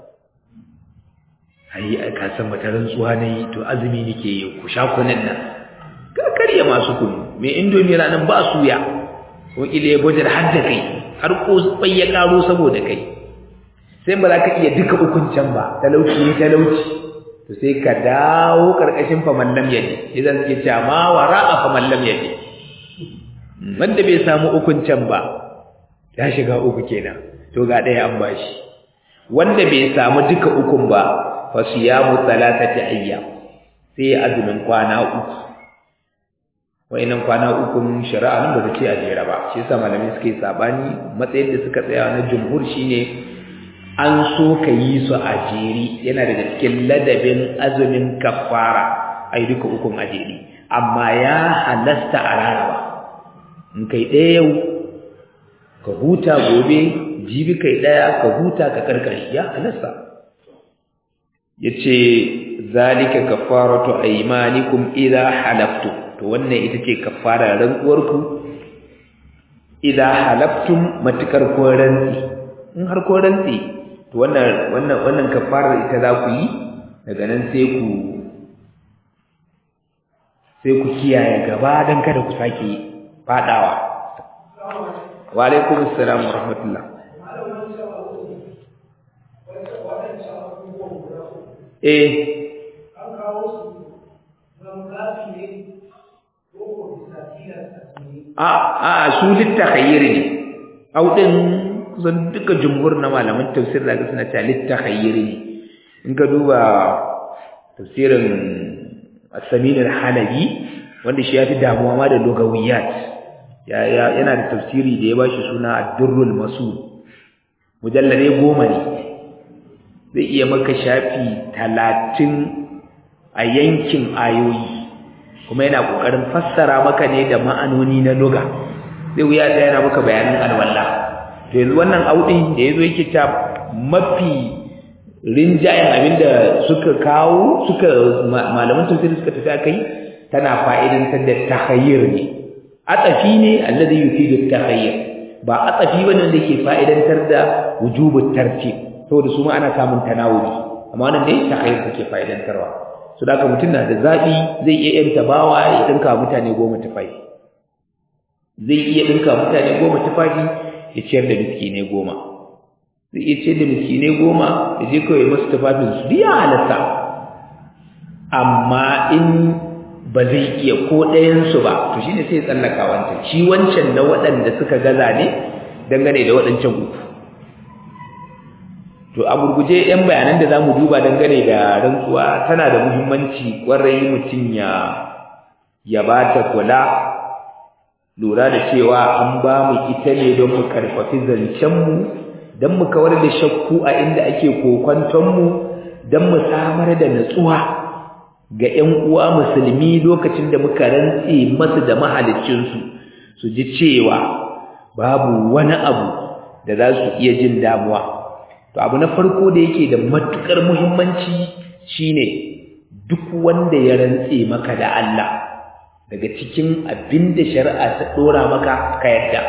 ai ka san mata rantsuwa ne to azumi nake yi ku sha kunan nan ka karya masu kunu mai indomi ranan ba suya ko ile gwajar har da kai har ko bai ya karo saboda kai sai ba za ka iya duka ukun can ba talauci ne talauci to sai ka dawo karkashin faman lam yaji idan suke cewa ma wara'a faman lam yaji wanda bai samu ukun can ba ya shiga uku kenan to ga ɗaya an bashi wanda bai samu duka ukun ba fa siyamu thalathati ayyam sai azumin kwana uku wayannan kwana ukun shari'a nan ba ta ce a jera ba shi yasa malamai suke sabani matsayin da suka tsaya na jumhur shine an so ka yi su a jeri yana daga cikin ladabin azumin kafara ai duka ukun a jeri amma ya halasta a raraba in kai ɗaya yau ka huta gobe jibi kai ɗaya ka huta ka karkare ya halasta yace zalika kafaratu aymanikum idha halaftum to wannan ita ce kafara rantsuwarku idza halaftum matukar ko rantsi in har ko rantsi to wannan wannan wannan kafarar ita za ku yi daga nan sai ku sai ku kiyaye gaba dan kada ku sake fadawa wa alaikum assalam wa rahmatullah eh an kawo su zan zafi ne a a su littakhayyir ne au din kusan duka jumhur na malaman tafsir da suna cewa littakhayyir ne in ka duba tafsirin as-samin al-halabi wanda shi yafi damuwa ma da lugawiyat ya yana da tafsiri da ya bashi suna ad-durrul masul mujallade goma ne zai iya maka shafi talatin a yankin ayoyi kuma yana kokarin fassara maka ne da ma'anoni na lugha sai wuya da yana maka bayanin alwala to yanzu wannan audin da yazo yake ta mafi rinjayen abinda suka kawo suka malaman tafsir suka tafi akai tana fa'idantar da takhayyur ne atafi ne alladhi yufidu takhayyur ba atafi bane da yake fa'idantar da wujubut tartib saboda su ma ana samun tanawuli amma wannan dai takhayyur take fa'idantarwa su da mutum na da zaɓi zai iya yanta bawa ya ɗinka mutane goma tufafi zai iya ɗinka mutane goma tufafi ya ciyar da miskinai goma zai iya ciyar da miskinai goma ya je kawai masu tufafin su biya halatta amma in ba zai iya ko ɗayansu ba to shi ne sai ya tsallaka wancan shi wancan na waɗanda suka gaza ne dangane da waɗancan uku to a gurguje yan bayanan da zamu duba dangane da rantsuwa tana da muhimmanci kwarai mutum ya ya bata kula lura da cewa an ba mu ita ne don mu karfafi zancen mu don mu kawar da shakku a inda ake kokonton mu don mu samar da natsuwa ga ƴan uwa musulmi lokacin da muka rantse masu da mahaliccin su su ji cewa babu wani abu da za su iya jin damuwa to abu na farko da yake da matukar muhimmanci shine duk wanda ya rantse maka da Allah daga cikin abinda shari'a ta dora maka ka yadda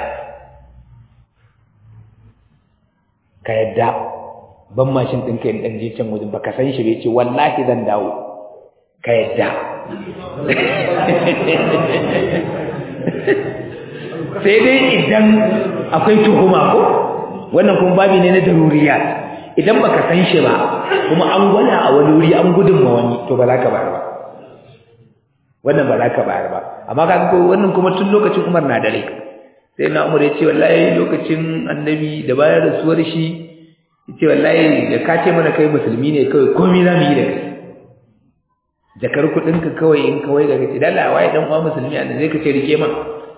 ka yadda ban mashin ɗinka yin ɗan je can wajen baka san shi bai ce wallahi zan dawo ka yadda sai dai idan akwai tuhuma ko wannan kuma babi ne na daruriya idan baka san shi ba kuma an gwada a wani wuri an gudun ma wani to ba za ka bayar ba wannan ba za ka bayar ba amma ka ko wannan kuma tun lokacin Umar na dare sai na Umar ya ce wallahi lokacin annabi da bayan rasuwar shi ya ce wallahi da ka ce mana kai musulmi ne kawai komai za mu yi da kai jakar kuɗinka kawai in kawai ga kace dala waye dan uwa musulmi a zai ka ce rike man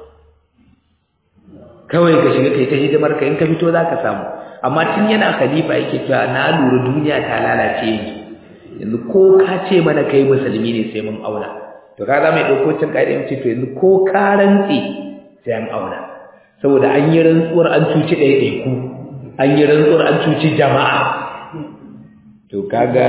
kawai ka shiga kai ta hidimar ka in ka fito zaka samu amma tun yana khalifa yake cewa na lura duniya ta lalace ni yanzu ko ka ce mana kai musulmi ne sai mun auna to ka za mu ɗauko cin ƙa'ida mu ce to yanzu ko ka rantse sai an auna saboda an yi rantsuwar an cuci ɗaiɗaiku an yi rantsuwar an cuci jama'a to kaga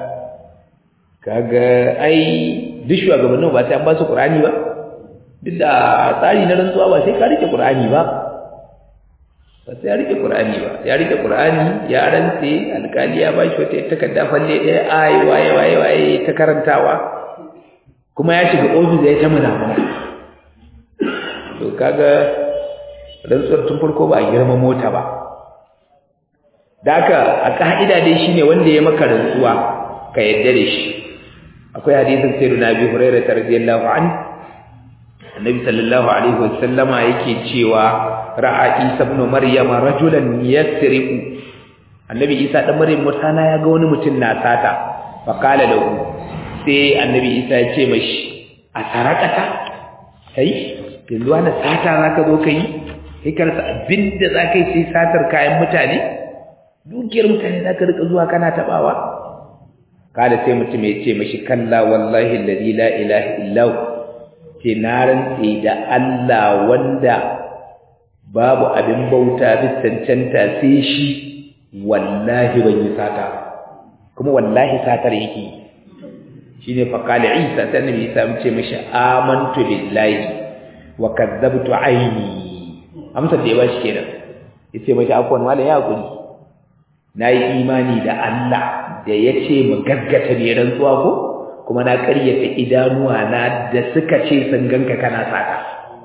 kaga ai duk shugabannin ba sai an ba su Qur'ani ba duk da tsari na rantsuwa ba sai ka rike Qur'ani ba ba sai ya rike Qur'ani ba ya rike Qur'ani ya rantse alƙali ya ba shi wata takarda falle ɗaya ai waye waye waye ta karantawa kuma ya shiga ofis ya ta munafuna to kaga rantsuwar tun farko ba a girma mota ba da haka a ka'ida dai shine wanda ya maka rantsuwa ka yadda da shi akwai hadisin sayyidina Abi Hurairah radiyallahu anhu annabi sallallahu alaihi wasallama yake cewa ra'a Isa ibn Maryam rajulan yasriqu annabi Isa dan Maryam mutana ya ga wani mutum na sata fa kala lahu sai annabi Isa ya ce mashi a sarakata kai yanzu wani sata zaka zo kai kai karsa abinda zaka yi sai satar kayan mutane dukiyar mutane zaka rika zuwa kana tabawa kada sai mutum ya ce mashi kalla wallahi alladhi la ilaha illa ce na rantse da Allah wanda babu abin bauta bisa cancanta sai shi wallahi ban yi sata kuma wallahi satar yake shine fa qala Isa sai annabi Isa ya ce mashi amantu billahi wa kadzabtu aini amsar da ya bashi kenan yace mashi afwan wala ya guri nayi imani da Allah da yace mu gaggata ne rantsuwa ko kuma na ƙaryata idanuwa na da suka ce sun ganka kana saka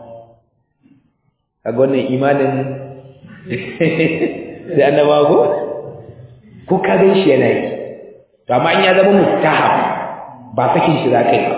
kaga wannan imanin sai annaba ko ko ka gan shi yana yi to amma in ya zama muttaham ba sakin shi za kai ba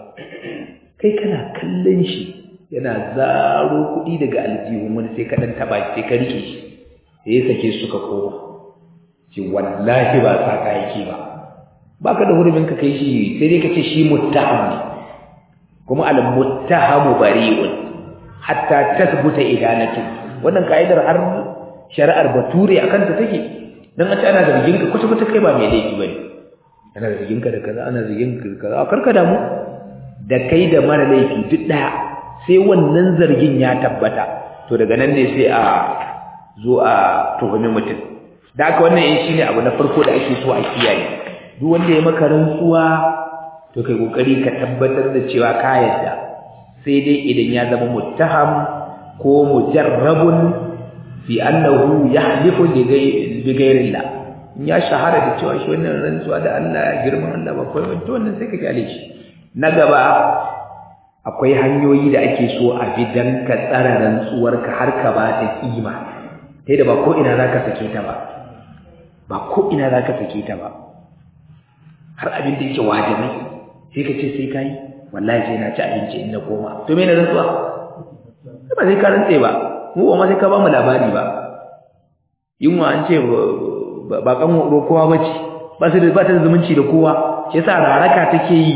kai kana kallon shi yana zaro kuɗi daga aljihun wani sai ka ɗan taɓa sai ka rike shi sai ya sake suka koma ce wallahi ba saka yake ba baka da hurumin ka kai shi sai dai ka ce shi muttaham ne kuma al muttahamu bari'un hatta tasbuta idanatu wannan kaidar har shari'ar bature akan ta take dan a ce ana zargin ka kusa kusa kai ba mai laifi bane ana zargin ka da kaza ana zargin ka da kaza karka damu da kai da mara laifi duk daya sai wannan zargin ya tabbata to daga nan ne sai a zo a tuhumi mutum da haka wannan shine abu na farko da ake so a kiyaye duk wanda ya maka rantsuwa to kai kokari ka tabbatar da cewa ka yadda sai dai idan ya zama muttaham ko mujarrabun fi annahu yahlifu bi ghayrillah in ya shahara da cewa shi wannan rantsuwa da Allah girman Allah ba kai to wannan sai ka kyale shi na gaba akwai hanyoyi da ake so a bi dan ka tsara rantsuwarka har ka ba ta kima sai da ba ko ina zaka sake ta ba ba ko ina zaka sake ta ba har abin da yake wajibi sai ka ce sai kai wallahi sai na ci abinci in na koma to me ne rantsuwa ba sai ka rantse ba mu ba ma sai ka ba mu labari ba yunwa an ce ba kan kowa bace ba su da ba ta da zumunci da kowa shi yasa raraka take yi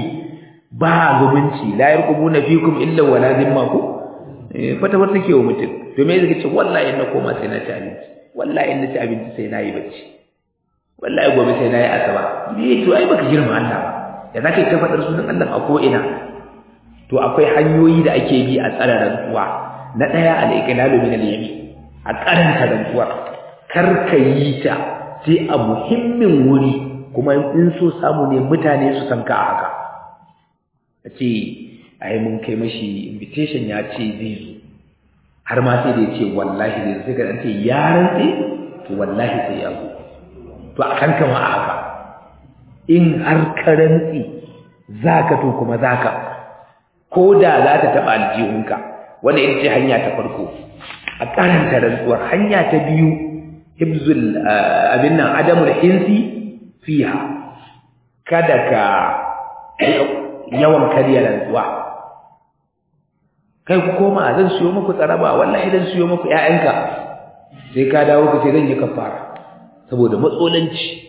ba zumunci la yarqubuna fikum illa wala zimma ku fata bar take wa mutum to me zai ce wallahi in na koma sai na ci abinci wallahi in na ci abinci sai na yi bacci wallahi gobe sai nayi asaba me to ai baka girma Allah ba da zaka ta fadar sunan Allah a ko ina to akwai hanyoyi da ake bi a tsara rantsuwa na daya al-iqlalu min al-yamin a karanta rantsuwa kar ka yi ta sai a muhimmin wuri kuma in so samu ne mutane su san ka haka ce ai mun kai mashi invitation ya ce zai zo har ma sai da ya ce wallahi zai zo sai ka ce ya rantse to wallahi sai ya zo to a kanka ma a haka in har ka rantsi za ka to kuma za ka ko da za ta taɓa aljihunka wanda ita ce hanya ta farko a karanta rantsuwar hanya ta biyu hibzul abin nan adamul hinsi fiha kada ka yawan karya rantsuwa kai ku koma zan siyo muku tsaraba wallahi zan siyo muku ƴaƴanka sai ka dawo ka ce zan yi kafara saboda matsolanci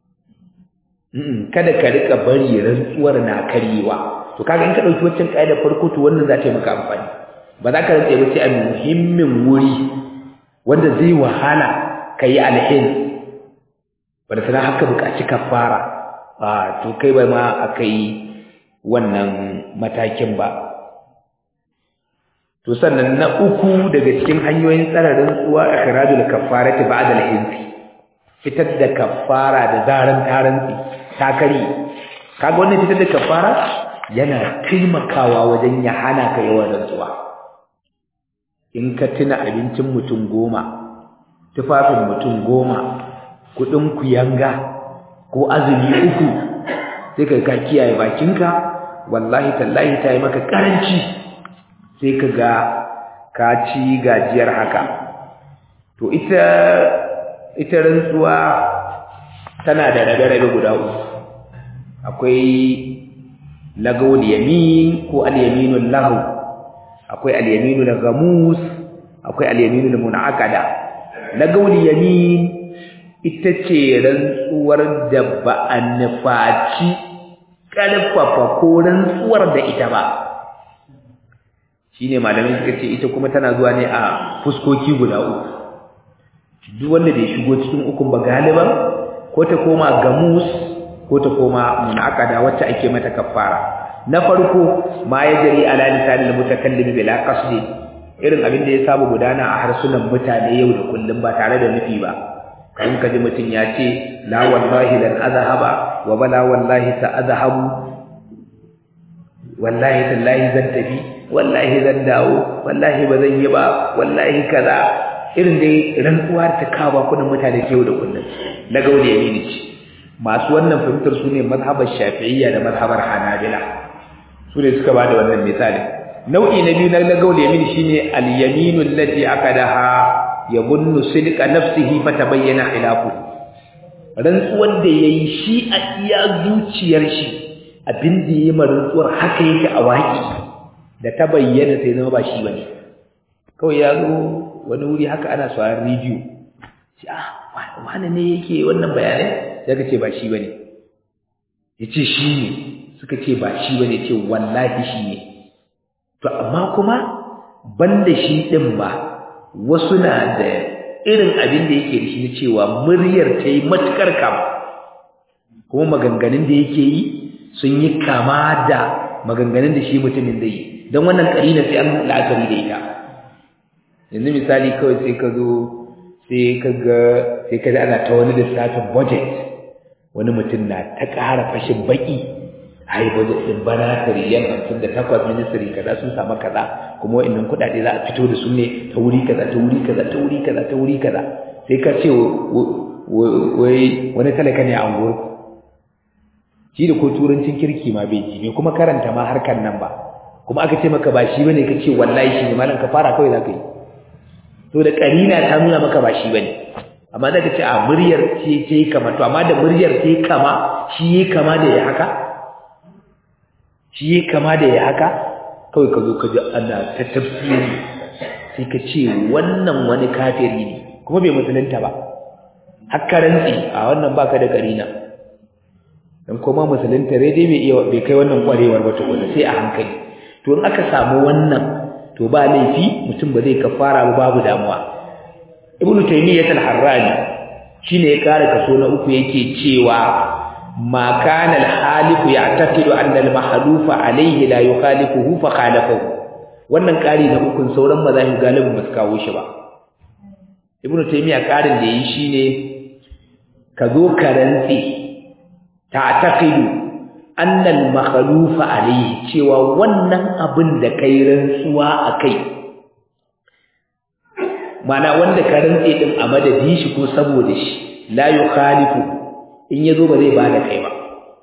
kada ka rika bari rantsuwar na karyewa to kaga in ka dauki wancan kaida farko to wannan za ta yi maka amfani ba za ka rantsa ba sai a muhimmin wuri wanda zai wahala kai alhin wanda sana haka buƙaci kafara a to kai ba ma akai wannan matakin ba to sannan na uku daga cikin hanyoyin tsara rantsuwa ikhrajul kaffarati ba'da al-hinsi fitar da kaffara da zaran tarantsi takari kaga wannan fitar da kaffara yana taimakawa wajen ya hana ka yawan rantsuwa in ka tuna abincin mutum goma tufafin mutum goma kudin kuyanga ko azumi uku sai ka ka kiyaye bakinka wallahi tallahi ta yi maka karanci sai ka ga ka ci gajiyar haka to ita ita rantsuwa tana da rabe-rabe guda uku akwai lagawul yamin ko al-yaminul lahu akwai al-yaminul ghamus akwai al-yaminul munaqada lagawul yamin ita ce rantsuwar da ba a nufaci ƙarfafa ko rantsuwar da ita ba shine malamin suka ce ita kuma tana zuwa ne a fuskoki guda uku duk wanda bai shigo cikin ukun ba galiban ko ta koma gamus ko ta koma munaqada wacce ake mata kafara na farko ma yajri ala lisanil mutakallim bila qasdi irin abin da ya saba gudana a harsunan mutane yau da kullum ba tare da nufi ba kan ka ji mutum ya ce la wallahi lan azhaba wa bala wallahi sa azhabu wallahi tallahi zan tafi wallahi zan dawo wallahi ba zan yi ba wallahi kaza irin dai rantsuwa ta kawo kudin mutane yau da kullum na gaule yamini ce masu wannan fahimtar su ne mazhabar shafi'iyya da mazhabar hanabila su ne suka bada wannan misali nau'i na biyu na gaule yamini shine al-yaminu allati akadaha yabunnu sidqa nafsihi fatabayyana khilafu rantsuwar da yayi shi a iya zuciyar shi abin da yayi rantsuwar haka yake a waki da ta bayyana sai zama ba shi bane kawai ya zo wani wuri haka ana sauraron rediyo ce ah wani ne yake wannan bayanai sai ka ce ba shi bane yace shi ne suka ce ba shi bane ce wallahi shi ne to amma kuma banda shi din ba wasu na da irin abin da yake da shi na cewa muryar ta yi matukar kama kuma maganganun da yake yi sun yi kama da maganganun da shi mutumin da yi don wannan karina sai an la'akari da ita yanzu misali kawai sai ka zo sai ka ga sai ka ana ta wani lissafin budget wani mutum na ta ƙara fashin baki ai budget din bana tariyan hamsin da takwas ministry kaza sun samu kaza kuma wa'annan kuɗaɗe za a fito da su ne ta wuri kaza ta wuri kaza ta wuri kaza ta wuri kaza sai ka ce wai wani talaka ne a unguwar shi da ko turancin kirki ma bai ji bai kuma karanta ma harkar nan ba kuma aka ce maka ba shi bane ka ce wallahi shi ne malam ka fara kawai za ka yi to da karina ta nuna maka ba shi bane amma zaka ce a muryar ce ce kama to amma da muryar ce kama shi yi kama da ya haka shi yi kama da ya haka kawai ka zo ka ji ana ta tafsiri sai ka ce wannan wani kafiri ne kuma bai musulunta ba hakka rantsi a wannan baka da karina dan kuma musulunta dai bai iya bai kai wannan kwarewar ba tukuna sai a hankali to in aka samu wannan to ba laifi mutum ba zai kafara ba babu damuwa ibnu taymiyyah al-harrani shine ya kare kaso na uku yake cewa ma kana al-halifu ya'taqidu anna al-mahlufa alayhi la yukhalifuhu fa khalafahu wannan kari na ukun sauran mazahib galibin ba su kawo shi ba ibnu taymiyyah karin da yi shine ka zo ka rantsi ta'taqidu anna al-makhlufa alayhi cewa wannan abin da kai rantsuwa akai mana wanda ka rantse din a madadin shi ko saboda shi la yukhalifu in yazo ba zai bada kai ba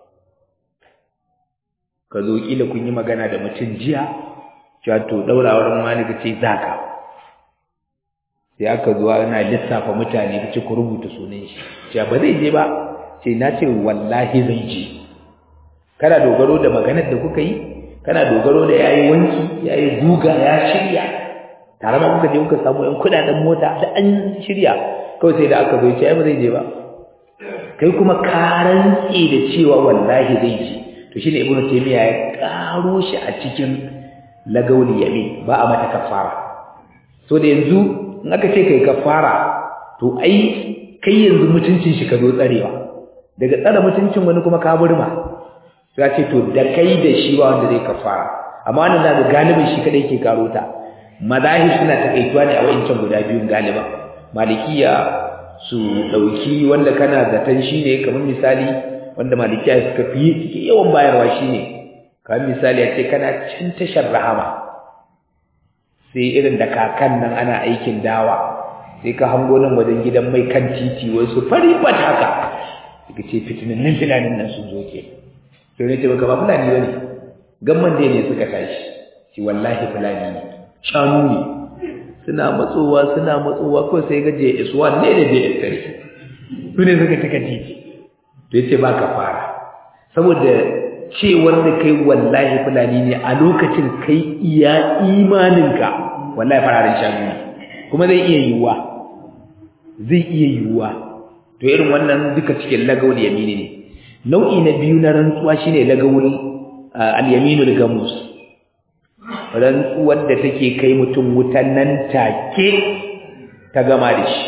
ka zo kila kun yi magana da mutum jiya cewa to daurawar malika ce zaka sai aka zo ana lissafa mutane kace ku rubuta sunan shi cewa ba zai je ba ce na ce wallahi zai je kana dogaro da maganar da kuka yi kana dogaro da yayi wanki yayi guga ya shirya tare da kuka je kuka samu ɗan kuɗaɗen mota da an shirya kawai sai da aka zo ce ai ba zai je ba kai kuma ka rantse da cewa wallahi zai je to shine ibnu taymiya ya karo shi a cikin lagawli yamin ba a mata kafara so da yanzu in aka ce kai kafara to ai kai yanzu mutuncin shi ka zo tsarewa daga tsara mutuncin wani kuma ka burma sai ce to da kai da shi ba wanda zai kafara amma wannan da galibin shi kadai ke karo ta mazahib suna takaituwa ne a wayancan guda biyun galiba malikiya su dauki wanda kana zaton shine kamar misali wanda malikiya suka fi suke yawan bayarwa shine kamar misali a ce kana cin tashar rahama sai irin da kakan nan ana aikin dawa sai ka hango nan wajen gidan mai kan titi wasu fari bat haka daga ce fitinannin filanin nan sun zo ke sai ne ce baka ba fulani bane gamman dai ne suka tashi shi wallahi fulani ne shanu ne suna matsowa suna matsowa ko sai ga JS1 ne da JS3 su ne suka cika titi to yace ba ka fara saboda cewar da kai wallahi fulani ne a lokacin kai iya imaninka wallahi fararen shanu ne kuma zai iya yiwuwa zai iya yiwuwa to irin wannan duka cikin lagawul yamini ne nau'i na biyu na rantsuwa shine lagawul al-yaminul gamus rantsuwar da take kai mutum wutan nan take ta gama da shi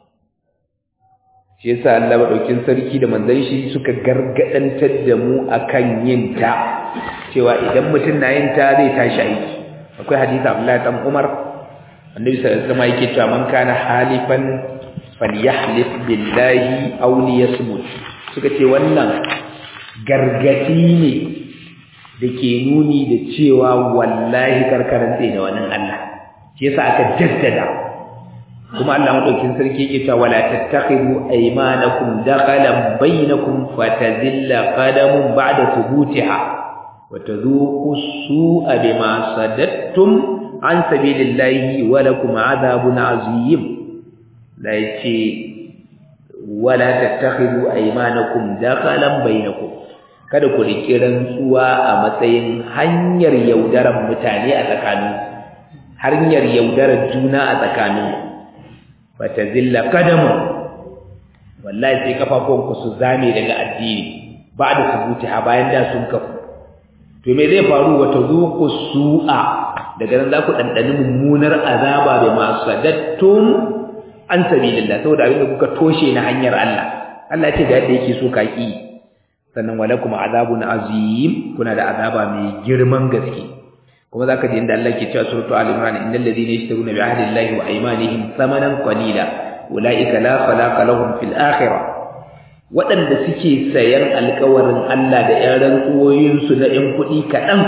shi yasa Allah madaukin sarki da manzon shi suka gargadantar da mu akan yin ta cewa idan mutum na yin ta zai tashi aiki akwai hadisi Abdullahi dan Umar annabi sallallahu alaihi wasallam yake cewa man kana halifan falyahlif billahi aw liyasmut suka ce wannan gargadi ne dake nuni da cewa wallahi karkaran sai da wannan Allah shi yasa aka jaddada kuma Allah madaukin sarki yake cewa wala tattakhidu aymanakum dakhalan bainakum fatazilla qadamun ba'da thubutiha wa tadhuqu su'a bima sadattum an sabilillahi wa lakum adhabun azim la yace wala tattakhidu aymanakum dakhalan bainakum kada ku riƙi rantsuwa a matsayin hanyar yaudarar mutane a tsakanin hanyar yaudarar juna a tsakanin bata zilla kadamu wallahi sai kafafunku su zame daga addini ba da subuti ha bayan da sun kafu to me zai faru wata zuku su'a daga nan za ku ɗanɗani mummunar azaba da masu sadattun an sabilillah saboda abinda kuka toshe na hanyar Allah Allah ce da yadda yake so ka ki sannan walakum azabun azim kuna da azaba mai girman gaske kuma zaka ji inda Allah ke cewa suratu al-imran innal ladhina yashtaruna bi ahdi llahi wa aymanihim thamanan qalila ulaika la khalaqa lahum fil akhirah waɗanda suke sayan alƙawarin Allah da ƴan rantsuwoyin su na ƴan kuɗi kaɗan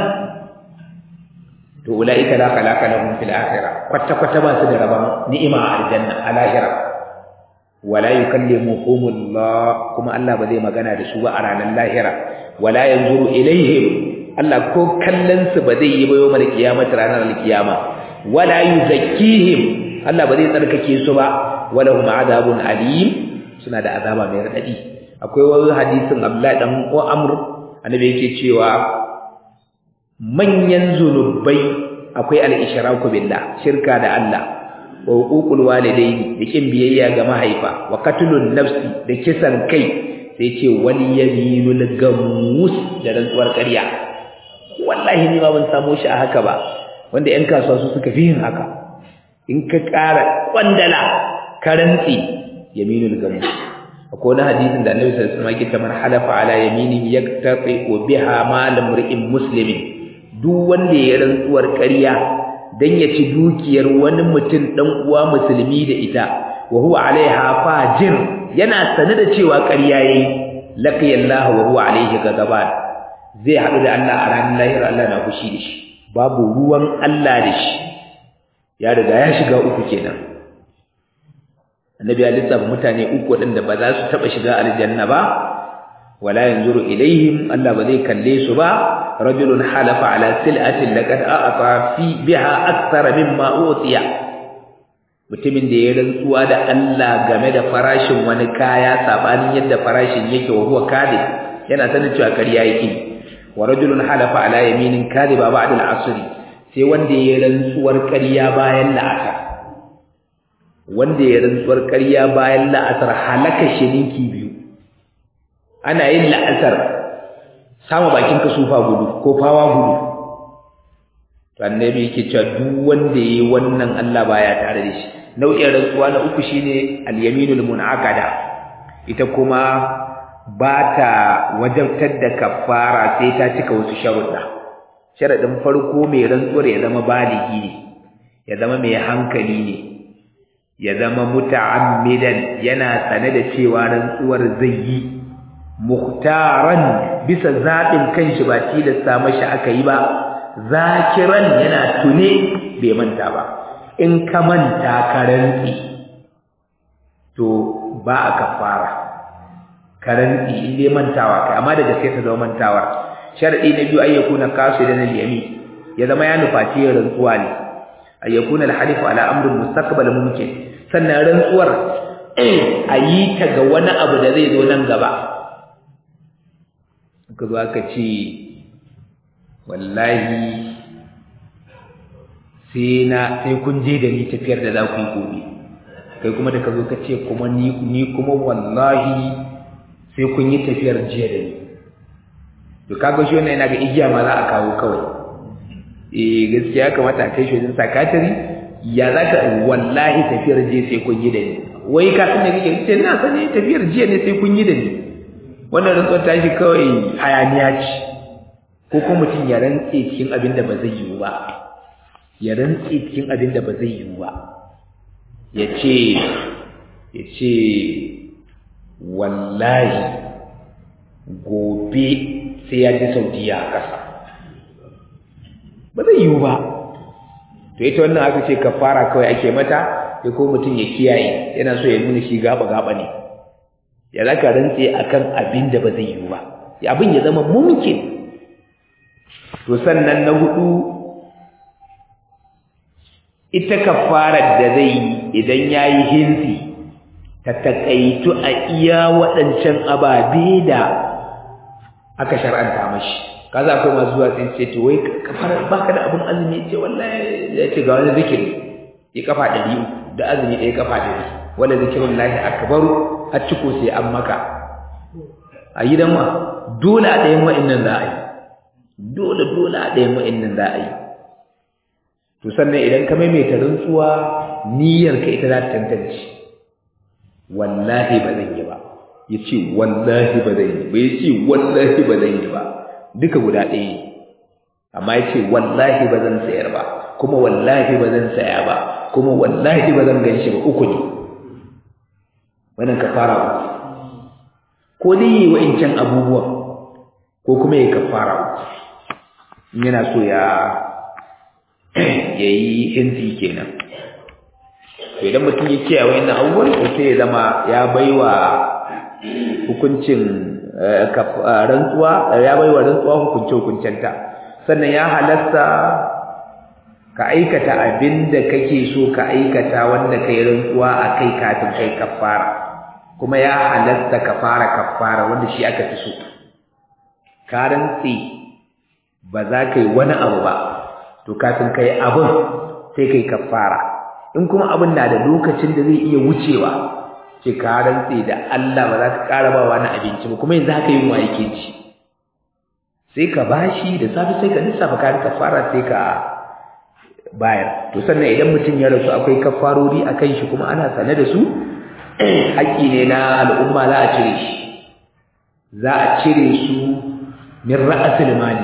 to ulaika la khalaqa lahum fil akhirah kwata kwata ba su da rabon ni'ima a aljanna a lahira wala yukallimuhumullah kuma Allah ba zai magana da su ba a ranar lahira wala yanzuru ilaihim Allah ko kallon su ba zai yi ba yawmal qiyamati ranar alqiyama wala yuzakkihim Allah ba zai tsarkake su ba walahum adabun alim suna da azaba mai radadi akwai wani hadisin Abdullah dan Amr annabi yake cewa manyan zunubai akwai al-ishraku billah shirka da Allah wa huququl walidaini da kin biyayya ga mahaifa wa qatlun nafsi da kisan kai sai ce wal yaminul gamus da rantsuwar ƙarya wallahi ni ma ban samu shi a haka ba wanda ƴan kasuwa su suka fi yin haka in ka ƙara kwandala ka rantsi yaminul gamus akwai wani hadisin da Annabi sallallahu alaihi wasallam yake man halafa ala yaminin yaktaqi biha mal imri'in muslimin duk wanda ya rantsuwar ƙarya dan ya ci dukiyar wani mutum dan uwa musulmi da ita wa huwa alaiha fajir yana sane da cewa ƙarya yayi laqiyallahu wa huwa alaihi ghadaban zai haɗu da Allah a ranar lahira Allah na fushi da shi babu ruwan Allah da shi ya riga ya shiga uku kenan annabi ya lissafa mutane uku waɗanda ba za su taɓa shiga aljanna ba wala yanzuru ilaihim Allah ba zai kalle su ba rajulun halafa ala sil'atin laqad a'ata fi biha akthar mimma utiya mutumin da ya rantsuwa da Allah game da farashin wani kaya sabanin yadda farashin yake wa huwa kadib yana sanin cewa kariya yake wa rajulun halafa ala yaminin kadiba ba'da al-asr sai wanda ya rantsuwar kariya bayan la'asar wanda ya rantsuwar kariya bayan la'asar halaka shininki biyu ana yin la'asar sama bakin ka sufa gudu ko fawa gudu to annabi yake cewa duk wanda yayi wannan Allah baya tare da shi nau'in rantsuwa na uku shine al-yaminul munaqada ita kuma ba ta wajabtar da kafara sai ta cika wasu sharuɗa sharaɗin farko mai rantsuwar ya zama baligi ne ya zama mai hankali ne ya zama muta'ammidan yana sane da cewa rantsuwar zai yi muhtaran bisa zaɓin kanshi ba tilasta mashi aka yi ba zakiran yana tune bai manta ba in ka manta ka rantsi to ba a kafara ka rantsi in dai mantawa kai amma da gaske ta zama mantawar sharadi na biyu ay yakuna qasidan al-yamin ya zama ya nufaci rantsuwa ne ay yakuna al-halifu ala amrin mustaqbal mumkin sannan rantsuwar a yi ta ga wani abu da zai zo nan gaba ka zo aka ce wallahi sai na sai kun je da ni tafiyar da za ku yi gobe kai kuma da ka zo ka ce kuma ni ni kuma wallahi sai kun yi tafiyar jiya da ni to kaga shi wannan yana ga igiya ma za a kawo kawai eh gaskiya kamata a kai shi wajen sakatari ya za ka wallahi tafiyar jiya sai kun yi da ni wai ka san da kake ce na sani tafiyar jiya ne sai kun yi da ni wannan rantsuwar tashi kawai hayaniya ce ko kuma mutum ya rantse cikin abin da ba zai yiwu ba ya rantse cikin abin da ba zai yiwu ba ya ce ya ce wallahi gobe sai ya ji saudiya a ƙasa ba zai yiwu ba to ita wannan aka ce kafara kawai ake mata sai ko mutum ya kiyaye yana so ya nuna shi gaba-gaba ne ya zaka rantse akan abin da ba zai yiwu ba abin ya zama mumkin to sannan na hudu ita kafarar da zai yi idan yayi hinsi ta takaitu a iya waɗancan ababe da aka shar'anta mashi kaza akwai masu zuwa sai ce to wai kafara baka da abin azumi ce wallahi ya ce ga wani zikiri ya kafa ɗari da azumi ɗaya kafa ɗari wala zikirun lahi akbaru har ciko sai an maka a gidan ma dole a ɗayan wa'annan za a yi dole dole a ɗayan wa'annan za a yi to sannan idan ka maimaita rantsuwa niyyar ka ita za ta tantance wallahi ba zan yi ba ya ce wallahi ba zan yi ba ya ce wallahi ba zan yi ba duka guda ɗaya ne amma ya ce wallahi ba zan sayar ba kuma wallahi ba zan saya ba kuma wallahi ba zan gan shi ba uku ne wannan kafara uku ko dai yi wa'incan abubuwan ko kuma ya kafara uku in yana so ya ya yi hinsi kenan to idan mutum ya ce wa yana abubuwan to sai ya zama ya baiwa hukuncin rantsuwa ya baiwa rantsuwa hukunce hukuncenta sannan ya halatta ka aikata abin da kake so ka aikata wanda kai rantsuwa a kai kafin kai kafara kuma ya halatta ka fara kafara wanda shi aka fi so ka rantsi ba za ka yi wani abu ba to kafin kai abin sai kai kafara in kuma abin na da lokacin da zai iya wucewa ce ka rantse da Allah ba za ka ƙara ba wani abinci ba kuma yanzu haka yin wa yake ci sai ka bashi da safe sai ka lissafa kayan kafara sai ka bayar to sannan idan mutum ya rasu akwai kafarori a kan shi kuma ana sane da su haƙƙi ne na al'umma za a cire shi za a cire su min ra'asul mali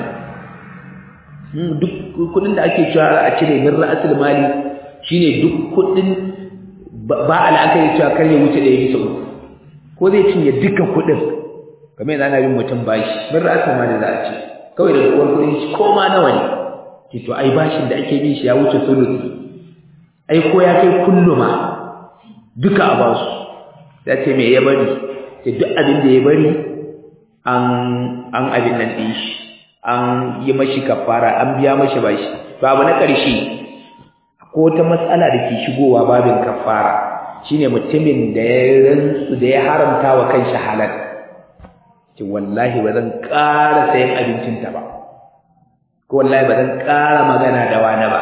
duk kudin da ake cewa a cire min ra'asul mali shine duk kudin ba al'akari cewa kar ya wuce da ya bisa uku ko zai cinye duka kudin kamar yanzu ana bin mutum bashi min ra'asul mali za a ce kawai da uwar kudin shi ko ma nawa ne ce to ai bashin da ake bin shi ya wuce sulusi ai ko ya kai kulluma duka a basu ya ce me ya bari ce duk abin da ya bari an an abin nan din shi an yi mashi kafara an biya mashi bashi to abu na ƙarshe ko ta matsala da ke shigowa babin kafara shine mutumin da ya rantsu da ya haramta wa kanshi halal ce wallahi ba zan ƙara sayan abincinta ba ko wallahi ba zan ƙara magana da wani ba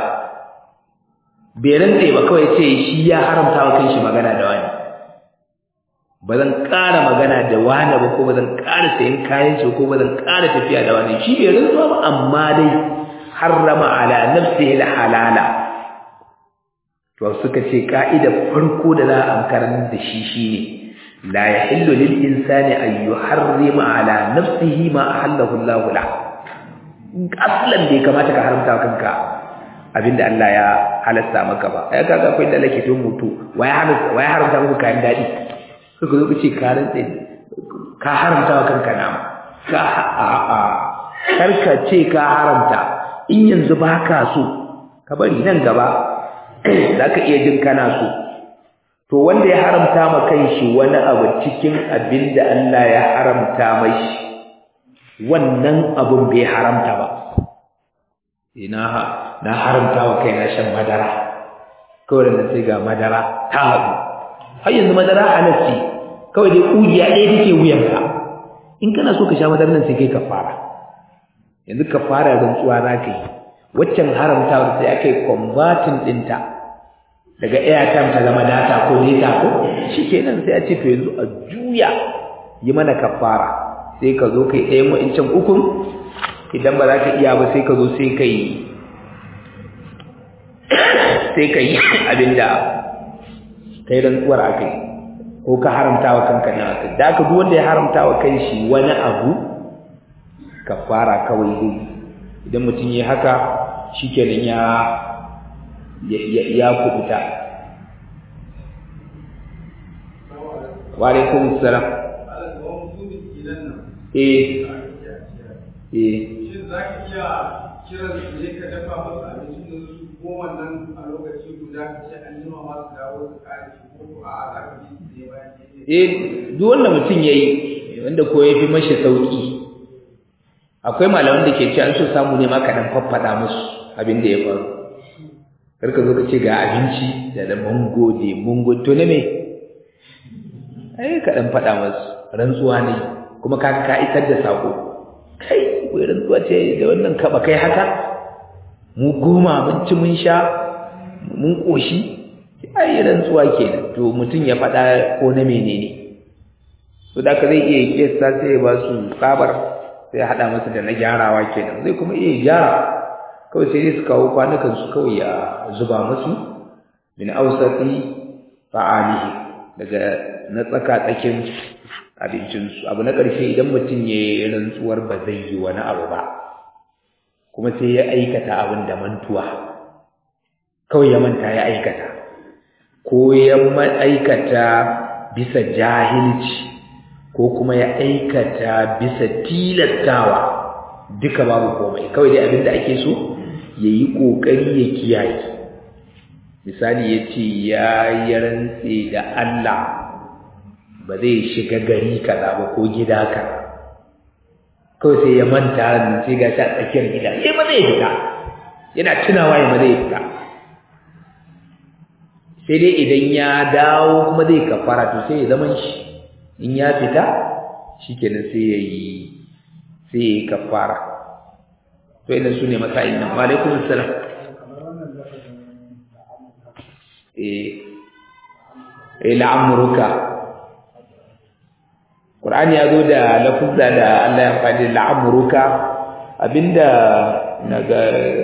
bai rantse ba kawai ce shi ya haramta wa kanshi magana da wani ba zan ƙara magana da wani ba ko ba zan ƙara sayan kayan shi ko ba zan ƙara tafiya da wani shi bai rantsuwa ba amma dai harrama ala nafsihi halala to suka ce ka'idar farko da za a amkarar da shi shine la yahillu lil insani an yuharrima ala nafsihi ma ahallahu Allah la aslan bai kamata ka haramta kanka abinda Allah ya halasta maka ba ai kaga akwai da lake tun mutu wai haramta wai haramta maka kayan dadi suka zo kace ka rantsa ka haramta wa kanka nama ka a a karka ce ka haramta in yanzu baka so ka bari nan gaba zaka iya jin kana so to wanda ya haramta ma kanshi wani abu cikin abinda Allah ya haramta mashi wannan abun bai haramta ba ina na haramta wa kaina shan madara kawai da sai ga madara ta haɗu har yanzu madara halarci kawai dai ƙugiya ɗaya take wuyanka in kana so ka sha madarar nan sai kai ka fara yanzu ka fara rantsuwa za ka yi waccan haramtawar sai aka yi kwambatin ɗinta daga airtime ta zama data ko data ko shi kenan sai a ce to yanzu a juya yi mana kafara sai ka zo kai ɗayan wa'incan ukun idan ba za ka iya ba sai ka zo sai ka yi sai ka yi abinda kai rantsuwar a kai ko ka haramta wa kanka na aka da aka duk wanda ya haramta wa kan shi wani abu kafara kawai dai idan mutum ya haka shi kenan ya ya kubuta wa alaikum salam eh eh shin za ka iya kiran su ne ka dafa musu abincin da su ko wannan a lokaci guda ka ce an jima masu dawo su kare shi ko ko a za ka bi su ne bayan ke eh duk wanda mutum yayi wanda ko ya fi mashi sauki akwai malaman da ke ce an so samu ne ma ka dan faffada musu abin da ya faru karka zo ka ce ga abinci da da mango da mungo to ne me ai ka dan faɗa musu rantsuwa ne kuma ka ka isar da sako kai wai rantsuwa ce da wannan kaba kai haka mu goma mun ci mun sha mun koshi ai rantsuwa kenan to mutum ya faɗa ko na menene to da ka zai iya kiyasta sai ya ba su tsabar sai ya haɗa masa da na gyarawa kenan zai kuma iya gyara kawai sai dai su kawo kwanukan su kawai ya zuba musu min ausati fa'alihi daga na tsaka tsakin abincinsu abu na ƙarshe idan mutum ya yi rantsuwar ba zai yi wani abu ba kuma sai ya aikata abin da mantuwa kawai ya manta ya aikata ko ya aikata bisa jahilci ko kuma ya aikata bisa tilastawa duka babu komai kawai dai abin da ake so ya yi ƙoƙari ya kiyaye misali ya ce ya yi rantse da Allah ba zai shiga gari kaza ba ko gida ka kawai sai ya manta nan sai ga shi a tsakiyar gida sai ba zai fita yana tunawa ya ba zai fita sai dai idan ya dawo kuma zai kafara to sai ya zaman shi in ya fita shikenan sai ya yi sai ya yi kafara to ina su ne masa'in nan wa alaikum assalam eh eh la'amruka Qur'ani ya zo da lafuzza da Allah ya faɗi la'amruka abinda naga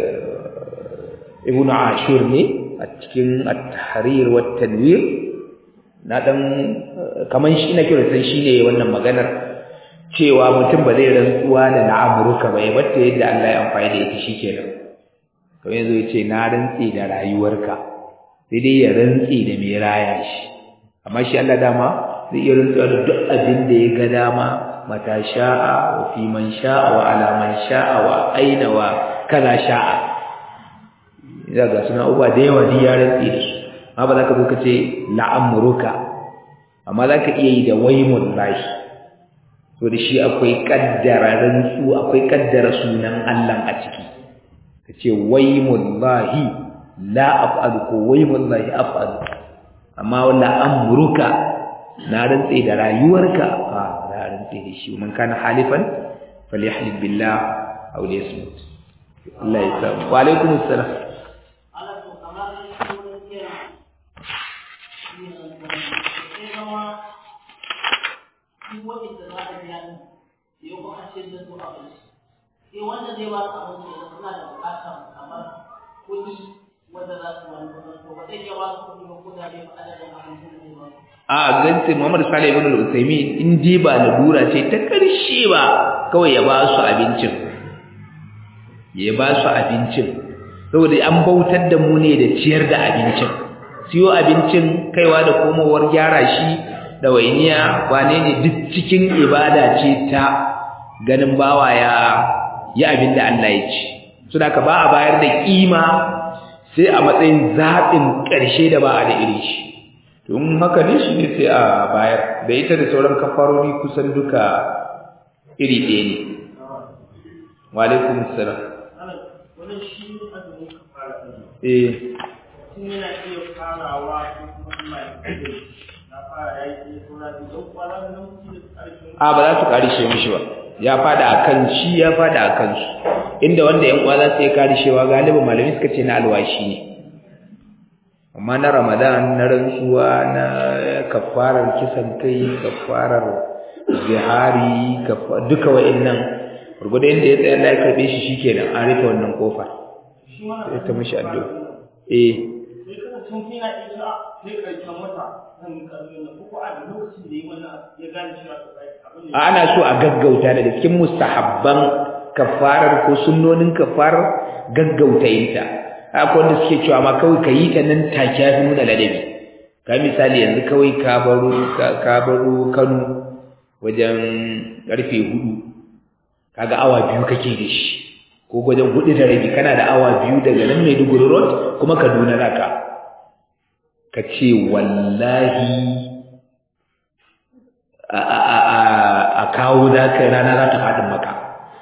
Ibn Ashur ne a cikin at-tahrir wa tanwir na dan kaman shi ina kira san shine wannan maganar cewa mutum ba zai rantsuwa da la'amruka ba ya batta yadda Allah ya amfani da ita shikenan to yanzu yace na rantsi da rayuwarka sai dai ya rantsi da mai raya shi amma shi Allah dama zai iya rantsuwa da duk abin da ya ga dama mata sha'a wa fi man sha'a wa ala man sha'a wa aina wa kaza sha'a ya ga suna uba da yawa da ya rantsi da su amma ba za ka zo ka ce la'amruka amma za ka iya yi da waimun lahi to da shi akwai kaddara rantsu akwai kaddara sunan Allah a ciki ka ce waimun lahi la af'alu ko waimun lahi af'alu amma wala amruka na rantse da rayuwarka a na rantse da shi man kana halifan falyahlib billah aw liyasmut Allah ya sa wa alaikum assalam sai wanda zai ba su abinci da suna da bukatar kamar kuɗi wanda za su wani to ba zai iya ba su kuɗi ba ko da bai ba adadin abincin da zai ba su a gantin Muhammad Salih ibn al-Uthaymeen in dai ba lalura ce ta karshe ba kawai ya ba su abincin ya ba su abincin saboda an bautar da mu ne da ciyar da abincin siyo abincin kaiwa da komowar gyara shi da wainiya wane ne duk cikin ibada ce ta ganin bawa ya yi abin da Allah ya ci suna ka ba a bayar da kima sai a matsayin zaɓin ƙarshe da ba a da iri shi tun haka ne shi ne sai a bayar da ita da sauran kafarori kusan duka iri ɗaya ne walaikun salam wani shi azumin kafara ɗin eh mutum yana iya farawa ko kuma Allah ya kare na fara ya yi ko na ji don kwana da mutum da ƙarshen a ba za su karishe mishi ba ya fada akan shi ya fada akan su inda wanda yan uwa za su yi karishewa galibin malami suka ce na alwashi ne amma na ramadan na rantsuwa na kafarar kisan kai kafarar zihari kafa- duka wa'annan gurgudu inda ya tsaye Allah ya karbe shi shikenan an rufe wannan kofar shi ma sai ta mishi addu'a eh sai kana tun kina isa sai ƙarshen wata zan yi ƙarfi na ko a da lokacin da yi wannan ya gane cewa to kai abin a ana so a gaggauta daga cikin mustahabban kafarar ko sunnonin kafarar gaggauta yinta akwai wanda suke cewa ma kawai ka yi ta nan take ya fi nuna ladabi ka misali yanzu kawai ka baro ka ka baro Kano wajen karfe hudu kaga awa biyu kake da shi ko wajen hudu da rabi kana da awa biyu daga nan Maiduguri road kuma Kaduna naka ka ce wallahi a kawo za ka rana za ta faɗin maka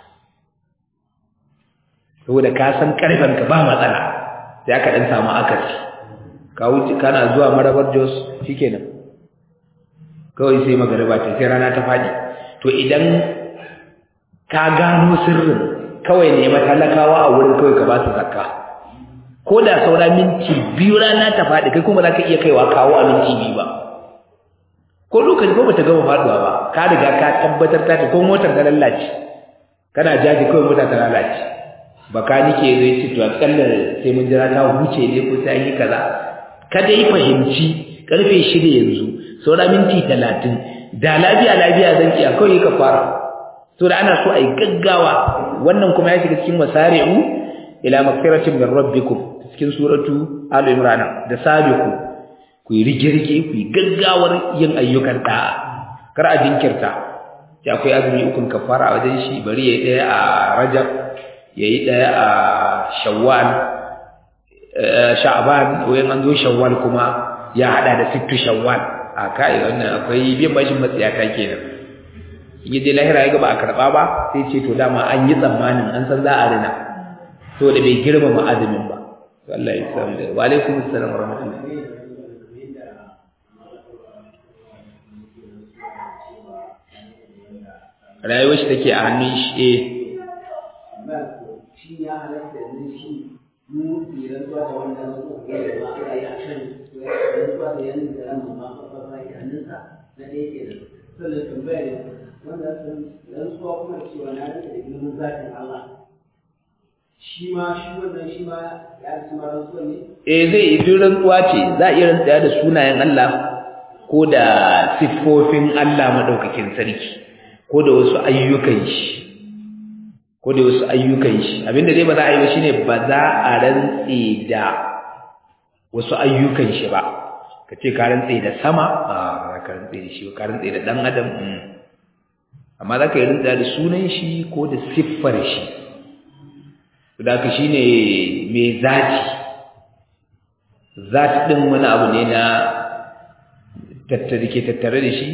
saboda ka san ƙarfenka ba matsala sai aka ɗan samu akasi kawo kana zuwa marabar jos shi kenan kawai sai magariba ta sai rana ta faɗi to idan ka gano sirrin kawai ne matalakawa a wurin kawai ka ba su zakka ko da saura minti biyu rana ta faɗi kai kuma za ka iya kaiwa kawo a minti biyu ba ko lokaci ko bata gama faduwa ba ka riga ka tabbatar ta ko motar ta lallace kana jaji kawai motar ta lalace baka nike zai ce to akalla sai mun jira ta huce ne ko sai yi kaza kada yi fahimci karfe 6 yanzu saura minti 30 da lafiya lafiya zan iya kawai ka fara to da ana so ai gaggawa wannan kuma ya shiga cikin wasari'u ila magfiratin min rabbikum cikin suratu al-imran da sabiqu ku yi rige-rige ku yi gaggawar yin ayyukan da'a kar a jinkirta ya akwai azumi ukun kafara a wajen shi bari ya yi ɗaya a rajab ya yi ɗaya a shawwal sha'ban wayan an zo shawwal kuma ya haɗa da sittu shawwal a kai wannan akwai biyan bashin matsiyata kenan in je lahira ya ga ba a karɓa ba sai ce to dama an yi tsammanin an san za a rina to da bai girmama azumin ba Allah ya samu da wa alaikum assalam wa rahmatullahi rayuwar shi take a hannun shi eh shi ya halatta yanzu shi mu tsiran zuwa da wanda na so ga da ba a yi a kan rantsuwa da yanzu da ran ma ba ba ya hannunsa na ɗaya ke da sannan tambaya ne wanda sun rantsuwa kuma cewa na rantsa da ilimin zatin Allah shi ma shi wannan shi ma ya ci ma rantsuwa ne eh zai yi duk rantsuwa ce za a iya rantsuwa da sunayen Allah ko da siffofin Allah madaukakin sarki ko da wasu ayyukan shi ko da wasu ayyukan shi abinda dai ba za a yi ba shine ba za a rantse da wasu ayyukan shi ba ka ce ka rantse da sama a ba ka rantse da shi ba ka rantse da dan adam amma za ka yi rantsa da sunan shi ko da siffar shi da ka shine mai zati zati din wani abu ne na tattare ke tattare da shi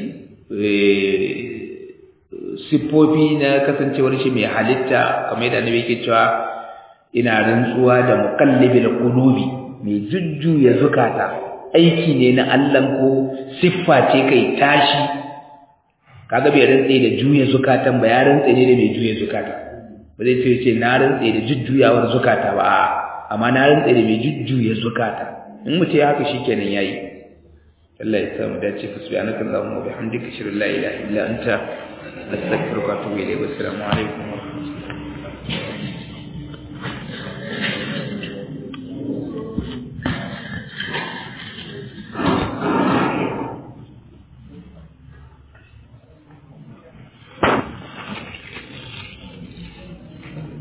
siffofi na kasancewar shi mai halitta kamar yadda annabi yake cewa ina rantsuwa da muqallibil qulubi mai jujjuya zukata aiki ne na Allah ko siffa ce kai tashi kaga bai rantse da juya zukatan ba ya rantse ne da mai juya zukata ba zai ce ce na rantse da jujjuyawar zukata ba a'a amma na rantse da mai jujjuya zukata in mutum ya haka shikenan yayi Allah ya samu dace fa subhanaka allahumma wa bihamdika ashhadu an la ilaha illa anta astaghfiruka wa atubu ilayk wassalamu alaikum